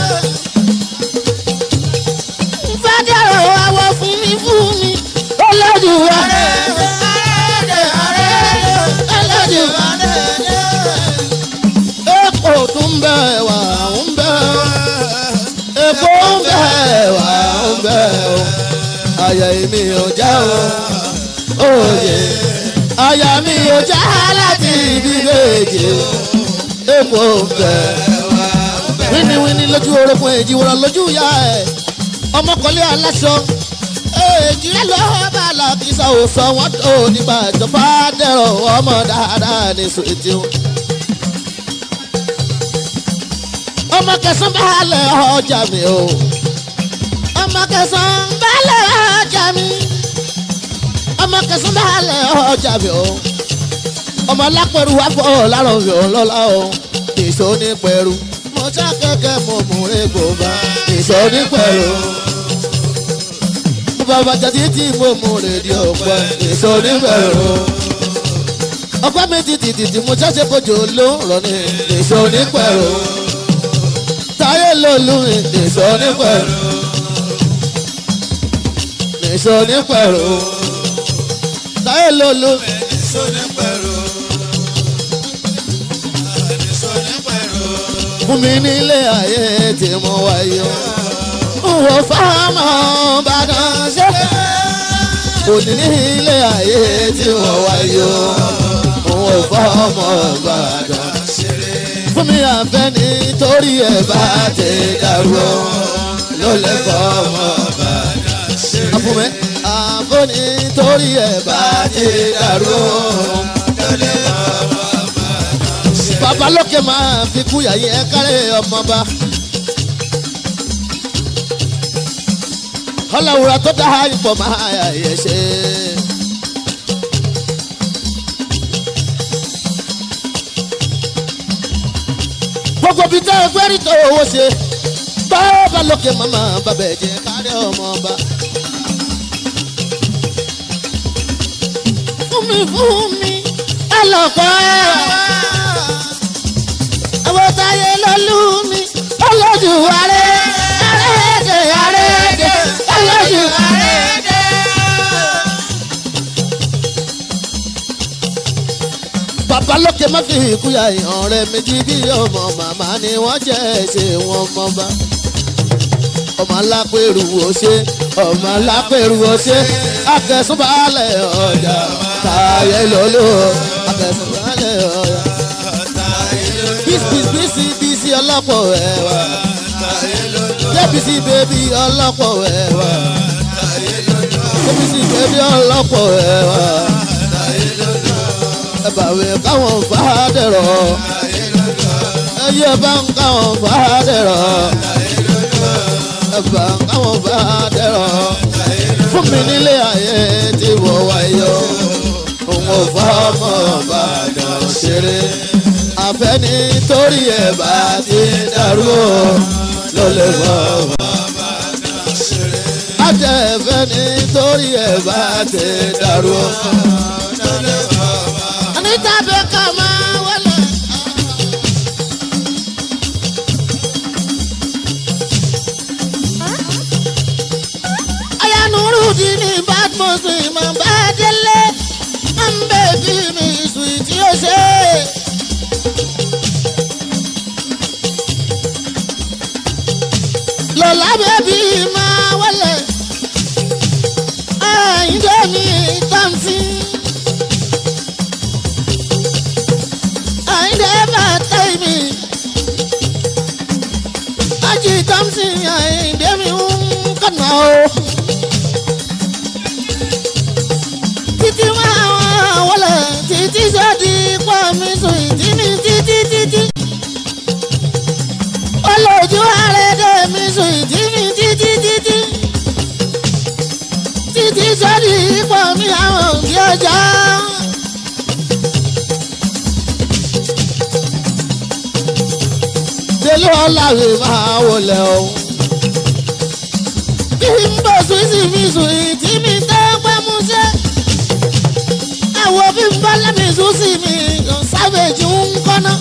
Speaker 2: fàdérò àwọ̀ fún mi fún mi olójú àrèdè àrèdè àrèdè olójú àrèdè
Speaker 3: epo tún bẹ wà ń bẹ epo ń bẹ wà ń bẹ o àyà mi ò já o òye àyà mi ò já láti ibi méje epo ń bẹ wíníwíní lójú orogún èjì wọ́n lójú ìyá ẹ̀ ọmọkùnrin aláṣọ èjì rẹ̀ ló bá làkìsà ò sọ wọ́n tó nígbà ìjọba dẹ̀rọ̀ ọmọ dáadáa ní sùwìtì o. ọmọ kẹsàn balẹ̀ ọjà mi o ọmọ kẹsàn balẹ̀ ọjà mi ọmọ kẹsàn balẹ̀ ọjà mi o ọmọ alápẹ̀rù wà fọ́ lárọ̀ mi ò lọ́la o èso ní pẹ̀rù mo já kẹ̀kẹ́ mo mú egbò bá èso ní pẹ̀rù mo bàbá jàdí tí mo mú rédíò pẹ́ èso ní pẹ̀rù ọgbẹ́ mi ti tìtìtì mo ṣẹ́ṣẹ́ bójú ló ń rọ ní èso ní pẹ̀rù táyé lòlú nìṣó ní pẹ̀lú nìṣó ní pẹ̀lú táyé lòlú fún mi nílé ayé tí mo wáyé o wò fáwọn bàdàn ṣe òní nílé ayé tí mo wáyé o wò fáwọn bàdàn fún mi àfẹ́ nítorí ẹ̀ bá ti dàrú o ló lè fọ́ ọmọ bàdàn ṣe. fún mi àfẹ́ nítorí ẹ̀ bá ti dàrú o ló lè fọ́ ọmọ bàdàn ṣe. bàbá lókè máa fi kúyà yẹn kárẹ̀ ọmọba. ọlọ́wùrà tó dá ipò máa yà yẹ ṣe. gbogbo bíi tẹ́ ẹgbẹ́ rí tó owó ṣe bàbá lókè màmá bàbá ẹ̀jẹ̀ kárẹ̀ ọmọ ọba.
Speaker 2: fún mi fún mi ẹlọ́kọ̀ ẹ̀. àwọn táyé lọ́lú mi olójú ààrẹ àrẹ́dẹ̀ àrẹ́dẹ̀ olójú àrẹ́dẹ̀.
Speaker 3: bàbá lókè má fi ìkúyà ìhàn rẹ méjì bí ọmọ màmá ni wọ́n jẹ́ ṣe wọn mọ́ bá. ọmọ alápẹ̀rù wo ṣe ọmọ alápẹ̀rù wo ṣe akẹ́sùnbalẹ̀ ọjà táyé lọ́lọ́ akẹ́sùnbalẹ̀ ọjà. bísí bísí bísí ọlọ́pọ̀ ẹ̀wà débísí bébí ọlọ́pọ̀ ẹ̀wà débísí bébí ọlọ́pọ̀ ẹ̀wà ẹbàwé káwọn fàádẹ̀rọ̀ ẹyẹ bá ń káwọn fàádẹ̀rọ̀ ẹbà káwọn fàádẹ̀rọ̀ fún mi nílé ayé tí wọ́n wáyé òun ò fọ́ ọmọ Ìbàdàn ṣeré àfẹ́ni torí ẹ̀ bá ti dàrú o ló lè fọ́ ọmọ Ìbàdàn ṣeré àtẹ̀fẹ́ni torí ẹ̀ bá ti dàrú o.
Speaker 2: Anita Baker máa wọlé.
Speaker 3: muslim máa bá délé máa ń bèbí mi sùn tí ó ṣe. lọ́la bèbí máa wọlé àyíndé mi tàǹtí. àyíndé bàtà mi ají tàǹtí àyíndé mi ń kànáà o. títí máa wọlé títí sọ́ọ́dí pọ̀ mi sùn ìdí mi títí títí. olójú àrèdè mi sùn ìdí mi títí títí. títí sọ́ọ́dí pọ̀ mi àwọn òbí ọjà. délé ọ̀làwé máa wọlé o. bí n bọ̀ sùn sí mi sùn ìdí mi tẹ́ pẹ́ mú ṣe àwọn bí n bá lẹ́mí sùn sí mi sábẹ́jì ń kọ́ná.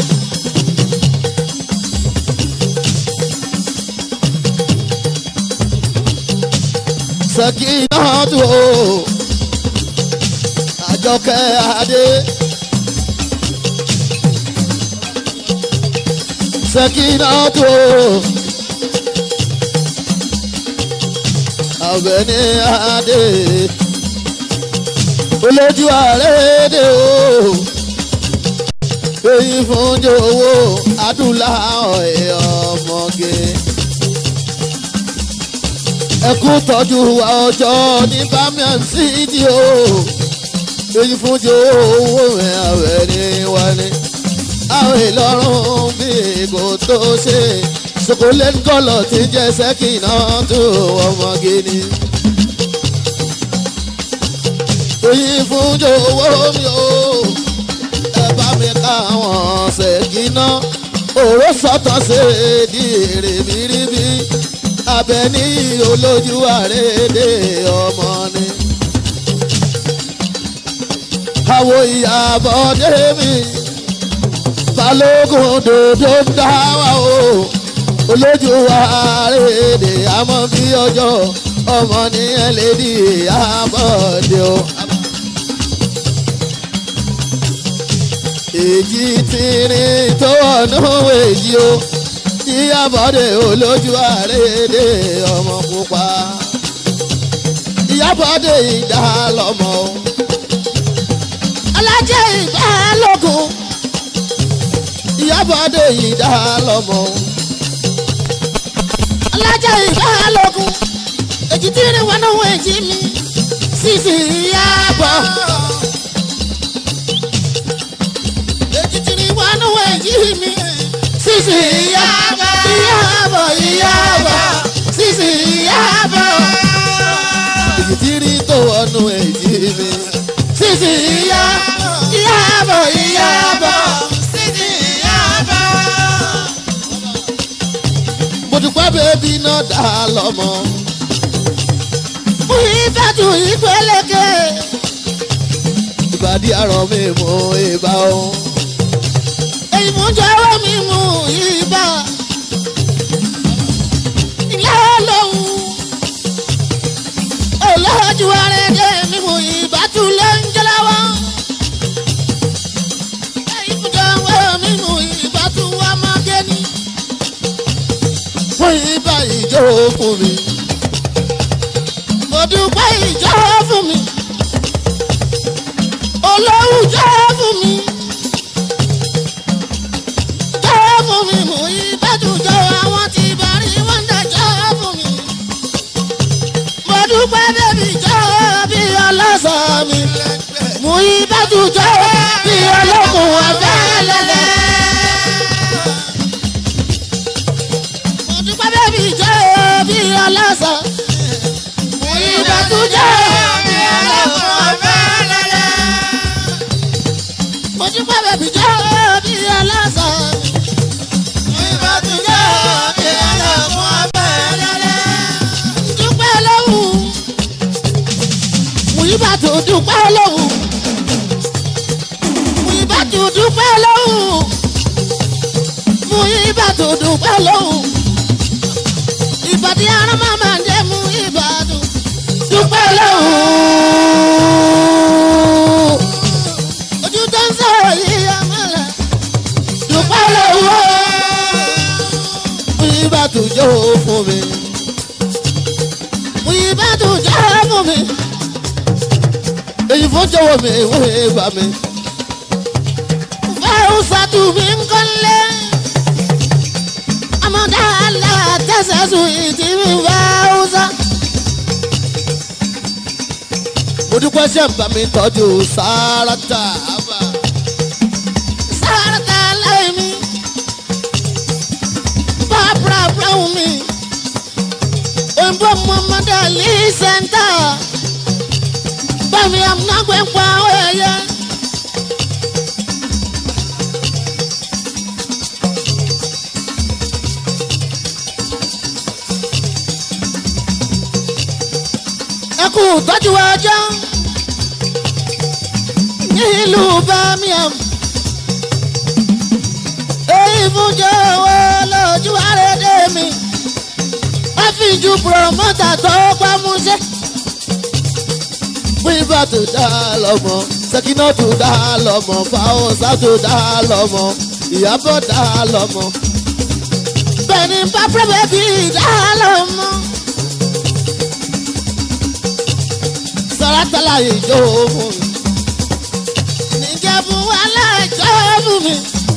Speaker 3: Sẹ̀kínátù o, Àjọkẹ́ Adé. Sẹ̀kínátù o, Àbẹ̀ní Adé olójú àrédè o èyí fún jòwó adúláwọ̀ ẹ̀ ọmọge ẹkú tọ́jú wa ọjọ́ ní bamian city o èyí fún jòwó ẹ̀ àwẹ̀ ní wálé àwọn ìlọrun bí kò tó ṣe sokolet kọlọ ti jẹ sẹkìnà tó ọmọge ni èyí fún jọ̀wọ́ mi o ẹ bá mi káwọn ṣèkínà òró sọ́tàn ṣe di èrè bíríbí abẹní olójú àrédè ọmọ ni. àwo ìyàbọ̀ dé mi balógun dòdò ń dá wa o olójú àrédè àmọ́ bí ọjọ́ ọmọ nìyẹn lè di ìyàbọ̀ dé o. èjì tìrín tó ọ̀nà èjì o ìyábọ̀dé olójú àrédè ọmọ pupa ìyábọ̀dé ìdá lọ́mọ o alájẹ ìgbà lógun ìyábọ̀dé ìdá lọ́mọ o alájẹ ìgbà lógun èjì tìrín wọn náà èjì mi sísì ìyábọ̀. ètìtìrì wọnú èyí mi. Sísì ìyábọ̀ ìyábọ̀ ìyábọ̀ sísì ìyábọ̀. Ètìtìrì tó wọnú èyí mi. Sísì ìyá ìyábọ̀ ìyábọ̀ sísì ìyábọ̀. Mo dúpẹ́ bébí náà dá lọ́mọ. Mú ìbátú ìpélékè. Ìbàdí àrọ̀ mi mú ìbá o ìmújọwọ́ mi mú ibà. Ilé olóhùn olójú arẹ́dẹ́ mi mú ibà tún lé ń jẹ́láwọ́. Ìmújọwọ́ mi mú ibà tún wá máa gé ni. Fún ibà ìjọ fún mi. Mo dúpẹ́ ìjọ fún mi. Olóhùn jọ fún mi fún mi mú ìbádùjọ àwọn tí bàrí wọn dájọ́ fún mi. mo dúpẹ́ bébí jọ bí ọlọ́sọ mi. mú ìbádùjọ bí olókùn ọ̀fẹ́ lẹ́lẹ́. mo dúpẹ́ bébí jọ bí ọlọ́sọ. mú ìbádùjọ bí olókùn ọ̀fẹ́ lẹ́lẹ́. mo dúpẹ́ bébí jọ bí ọlọ́sọ mi. dúpẹ́ lóhùn Muibatu dúpẹ́ lóhùn Muibatu dúpẹ́ lóhùn Muibatu dúpẹ́ lóhùn ìbàdí arán máa máa ń dé Muibatu dúpẹ́ lóhùn. tún jó fún mi. Mú ibà tún jó fún mi. Èyí fún jọ̀wọ́ mi ìwé bá mi. Fẹ́ràn sátú mi ń kọ́lé. Àmọ̀dá àlá tẹ̀sẹ̀ sùn ìdí mi fẹ́ràn sá. Mo dúpẹ́ ṣe ń bá mi tọ́jú Sáràtà. Sáràtà láì mi. Barbara Brown mi. Òyìnbó Muhammad Ali Center. Bámi àmúnágbé pa ẹyẹ. Ẹ kú tọ́jú ọjọ́ nílùú Birmingham. Èyí fún jẹ́ owó lójú àrédè mi. Wọ́n fi ju pùrọ̀mọ́tà tó gbámúṣẹ́. Wíwá tó dá lọ́mọ, Sẹ́kínà tó dá lọ́mọ, Fáwọ́sá tó dá lọ́mọ, Ìyábọ̀ dá lọ́mọ. Bẹ́ẹ̀ni pápá bẹ́bí dá lọ́mọ. Sàràtàlà ìjọ fún mi. Níjẹ̀bú aláìjọ fún mi.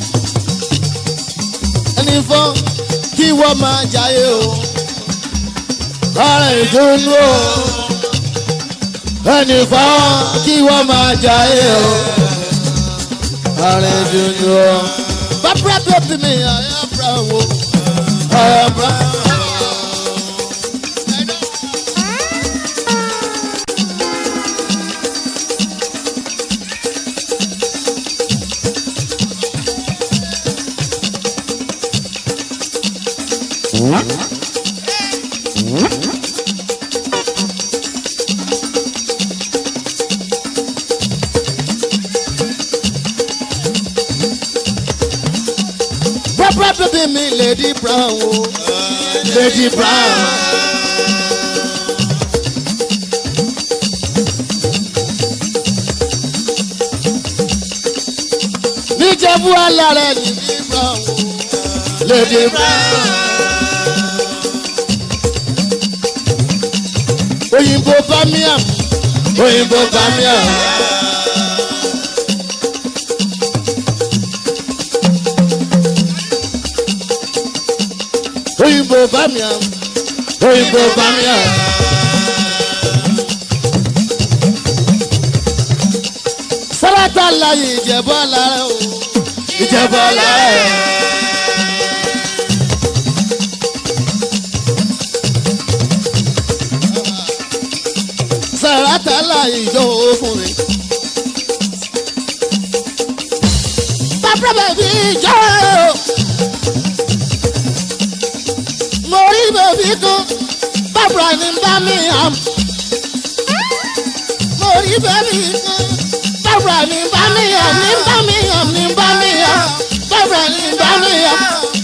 Speaker 3: Ẹni fọ́n kí wọ́n máa jayé o. Ọ̀rẹ́ ìdùnnú o. Ẹni fọ́n kí wọ́n máa jayé o. Ọ̀rẹ́ ìdùnnú o. Bàbá bẹ́bí mi àyà bra wo. Àyà bra. Bàbá bẹ́bí mi Lady Brown o. Lady Brown. Níjẹ̀bú alárẹ̀ Lady Brown o. Lady Brown. Òyìnbó Birmingham. Òyìnbó Birmingham. Òyìnbó Birmingham. Òyìnbó Birmingham. Sáràtà láyé Ìjẹ̀bú alárẹ̀ o. Ìjẹ̀bú alárẹ̀. Sáràtà láyé ìjọ fún mi. Bàbá bẹ̀bí ìjọ. Mo rí bèbí kan, bàbá ní Birmingham. Mo rí bèbí kan, bàbá ní Birmingham, ní Birmingham, ní Birmingham, bàbá ní Birmingham.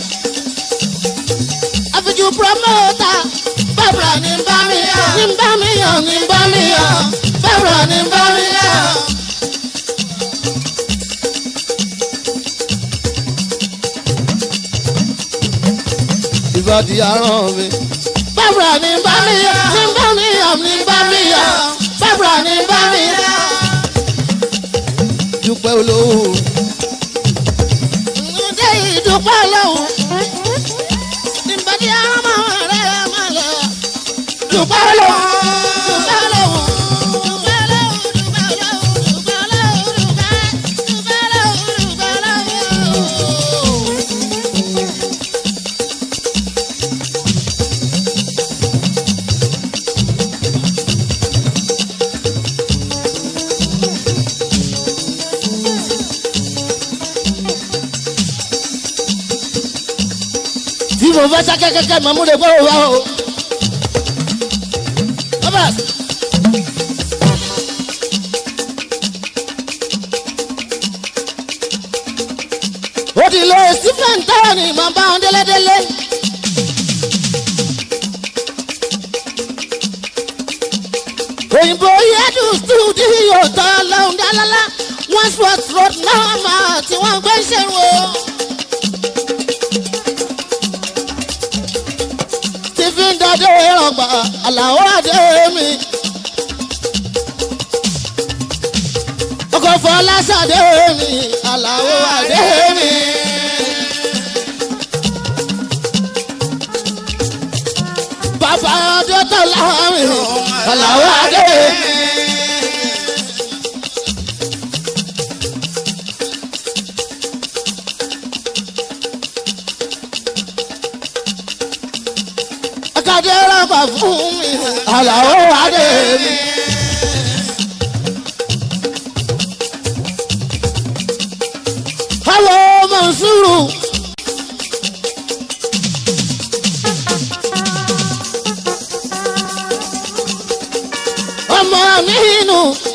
Speaker 3: Àfijù promoter, bàbá ní Birmingham, ní Birmingham, ní Birmingham, bàbá ní Birmingham. Ìbàdí aràn mi. Bàbá ní Birmingham, ní Birmingham, ní Birmingham, bàbá ní Birmingham. Dúpẹ́ olówó. Ǹdé ìdúpẹ́ olówó. Ìbàdí aràn máa rẹ̀ máa lọ. Dúpẹ́ olówó. Dúpẹ́ olówó. Dúpẹ́ olówó, dúpẹ́ olówó, dúpẹ́ olówó, dúpẹ́, dúpẹ́ olówó, dúpẹ́ olówó. tí mo fẹ́ sá kẹ́kẹ́kẹ́ mọ̀ mú lè gbọ́ òwá o. Bàbá. ó ti lọ stephen tọ́wọ́ ni màá bá wọn délédélé. òyìnbó yẹ́dù stúdíò tán lọ́hùn dálálá wọ́n sport road náà máa tí wọ́n gbé ṣẹ́rù o. adé rọgbà àlàó adé mi. ọkọ̀ fọláṣadé mi àlàó adé mi. bàbá adé tọ́lá mi àlàó adé mi. akadé rọgbà fún mi àlàó adé mi. Hello, Mansuru. Ọmọ mi nù.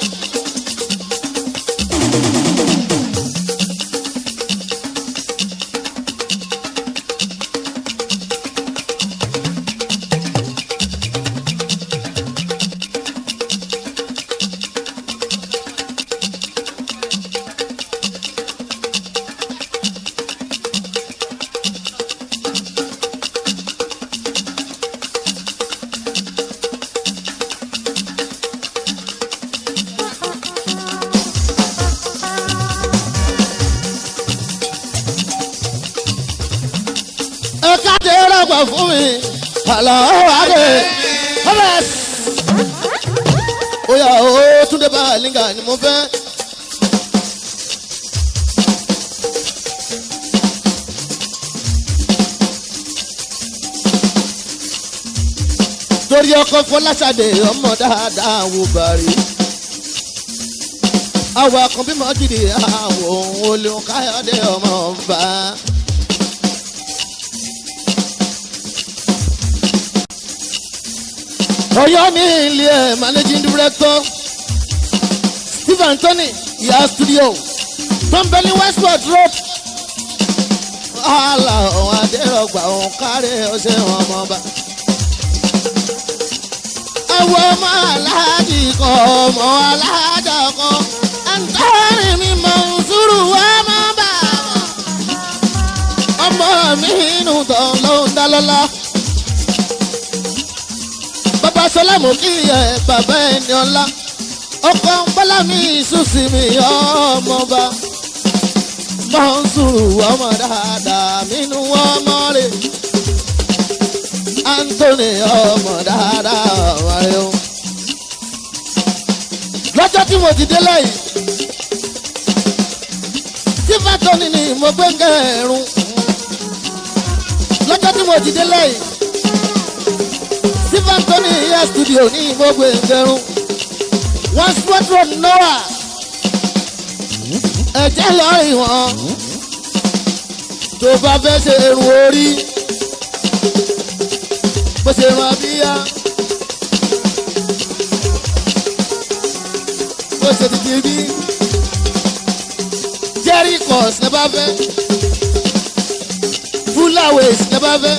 Speaker 3: Ẹ káde rọgbà fún mi. Àlàó adé. Thomas. Oya o Túndé Báàlíngà ni mo fẹ́. Torí ọkọ̀ Fọláṣadé ọmọ dáadáa wò bàrí. Àwọn akànbí mọ́jìdì àwọn ohun olùkáyọ̀dé ọmọ ọba. Ọ̀yọ́ ní ilé ẹ̀ managing director Steve Anthony ìyá studio tọ́ḿbẹ́lì Westport road. Àlà ọ̀hún Adérọ̀gbà ọ̀hún kárẹ̀ ọ̀sẹ̀ wọn ọmọọba. Àwọn ọmọ aláàjì kan ọmọ aláàjà kan. Àǹtọ́rì mi mọ̀ ń sùúrù wá mọ́ bàbá. Ọmọ mi inú tán ló ń dá lọ́lá bàbá sọlámù kí ẹ bàbá ẹni ọlá ọkọ bọlá mi ìsúsì mi ọmọba mọ́nsúrù ọmọ dáadáa mínú ọmọ rẹ̀ anthony ọmọ dáadáa ọmọ rẹ̀ o. lọ́jọ́ tí mo ti dé lẹ́yìn tí fatoni ni mo gbé ń kẹrùn lọ́jọ́ tí mo ti dé lẹ́yìn stephen tony ìyá studio ní gbogbo ìgbẹ̀rún one sport road noah ẹ̀jẹ̀ lọ́rìn wọn tó bá fẹ́ ṣe irun orí bó ṣe rán abíyá bó ṣe ti ti bí jerry cos ní bá fẹ́ fúláwèsì ní bá fẹ́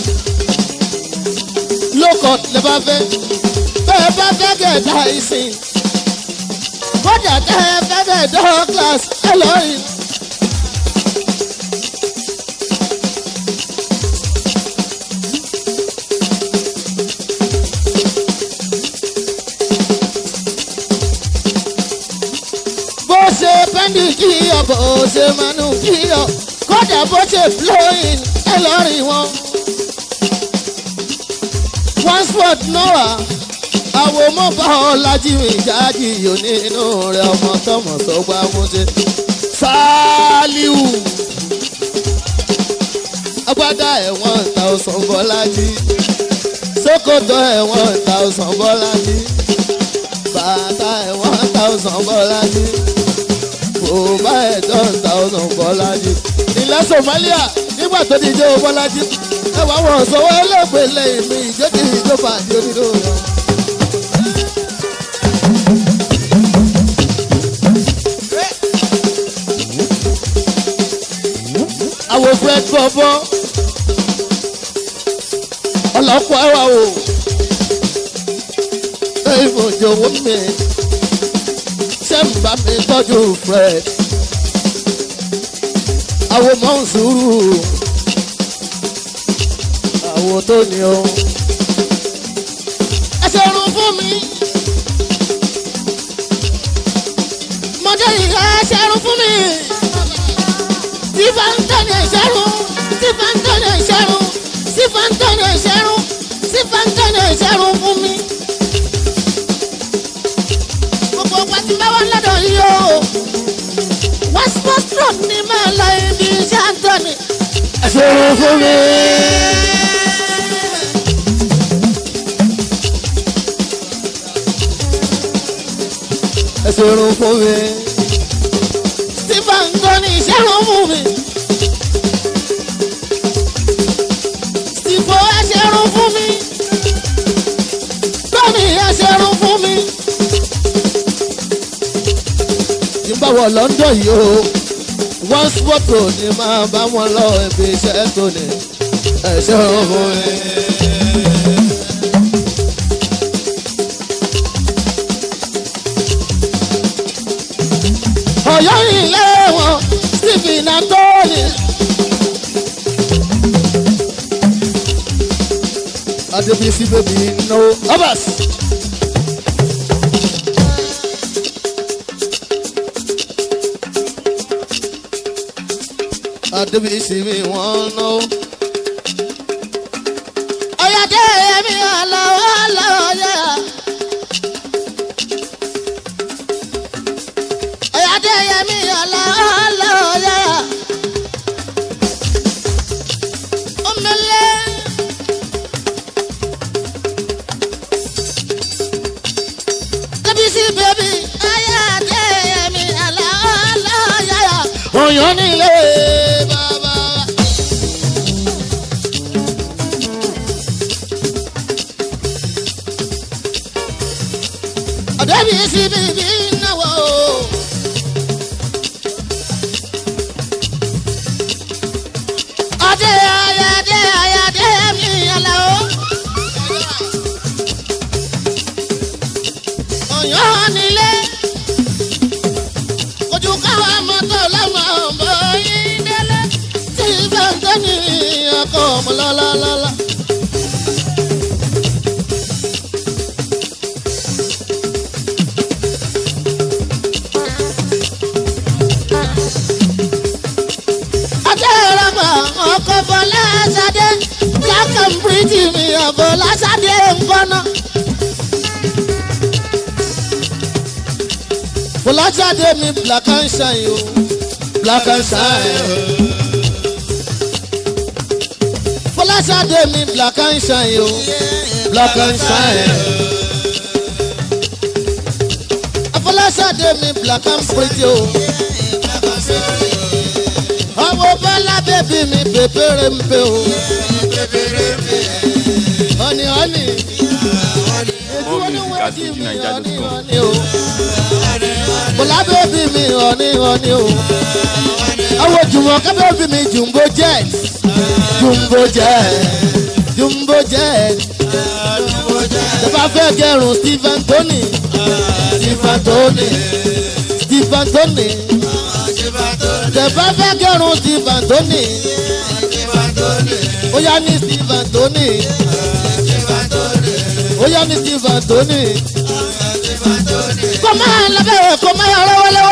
Speaker 3: lókọ̀t lè bá fẹ́ bẹ́ẹ̀ bá fẹ́ gẹ̀ẹ́dá ìsìn kódà tẹ́ ẹ fẹ́ gẹ̀ẹ́dá class ẹ lọ́rìn. bó ṣe pẹ́ndì kí ọ bó ṣe manú kí ọ kódà bó ṣe flowing ẹ lọ́rìn wọn one sport noah àwọn mọ́bà ọ̀làjì mi jáde yòó nínú rẹ̀ ọmọ tọmọ sọgbà múṣe ṣáálíù agbádá ẹ̀wọ̀n thousand bọ́lájì ṣòkòtò ẹ̀wọ̀n thousand bọ́lájì bàtà ẹ̀wọ̀n thousand bọ́lájì bòbá ẹ̀dọ́n thousand bọ́lájì ilẹ̀ somalia nígbà tó di jẹ́ bọ́lájì ẹwà wọn sọwọ́ ẹlẹ́gbẹ̀ẹ́ lẹ́yìn mi ìjẹ́kì ìjọba àti onídó rẹ̀. àwọn fred bọ́bọ́ ọlọ́pọ̀ ẹwà o ẹ̀yìn òjò owó mi ṣé ń bá mi tọ́jú fred àwọn mọ̀ ń sùúrù àwo tó ní o fún mi. mọdé ìyá ṣẹrun fún mi. tí fantani ṣẹrun tí fantani ṣẹrun tí fantani ṣẹrun tí fantani ṣẹrun fún mi. gbogbo pàtí bá wà lọ́dọ̀ yìí o. westport road ni máa lọ ibi iṣẹ́ antoni. ṣẹrun fún mi. ẹsẹ̀rún fún mi. Stephen Tony ìṣẹ́rún fún mi. Steve ẹsẹ̀rún fún mi. Tony ẹsẹ̀rún fún mi. Tí n bá wọ London yìí o, one sport road ni máa bá wọn lọ ibi iṣẹ́ Tony ẹsẹ̀rún fún mi. ọ̀yọ́ ilé wọn stephen antoni. adébísí bèbí no obas. adébísí mi wọ́n ná. ọ̀yàdé mi àlọ́ àlọ́ yẹ. Adéyẹmí ọlọ́ọ̀lọ́yà. Omele. Débísí bèbí ayé Adéyẹmí ọlọ́ọ̀lọ́yà. Oyún nílé bàbá. Débísí bèbí náwó. Adé ayé adé ayé adé mi yàrá o. Ọ̀yọ́ nílé. Ojú káwa mọ́tò lọ́mọ ọ̀bọ yín délé. Tí bàtọ́ ní ọkọ̀ ọmọ lọ́lọ́lọ́lọ́. Adéraba ọkọ̀ Bọ́lá Ṣadé Black and pretty mi ọ̀bọ̀lá Ṣadé ńkọ́nà. Bọ́lá Ṣadé mi black and shine o black and shine. Bọ́lá Ṣadé mi black and shine o black and shine. Bọ́lá Ṣadé mi black and pretty o ọmọ bọ́lá bèbí mi pépéré ń pè o. ọ̀nì ọ̀nì.
Speaker 1: More music at fujininja.com.
Speaker 3: bọ́lá bèbí mi ọ̀nì ọ̀nì o. àwọn jùmọ̀kẹ́ bèbí mi jumbo jet. jumbo jet. jumbo jet. tẹ́fà fẹ́ gẹrun stephen tony. stephen tony. stephen tony tẹ̀fẹ́ fẹ́ kẹrun stephen tóní. ó yá ní stephen tóní. ó yá ní stephen tóní. kó máa lọ bẹ́ẹ̀ kó máa yọ lọ́wọ́lọ́wọ́.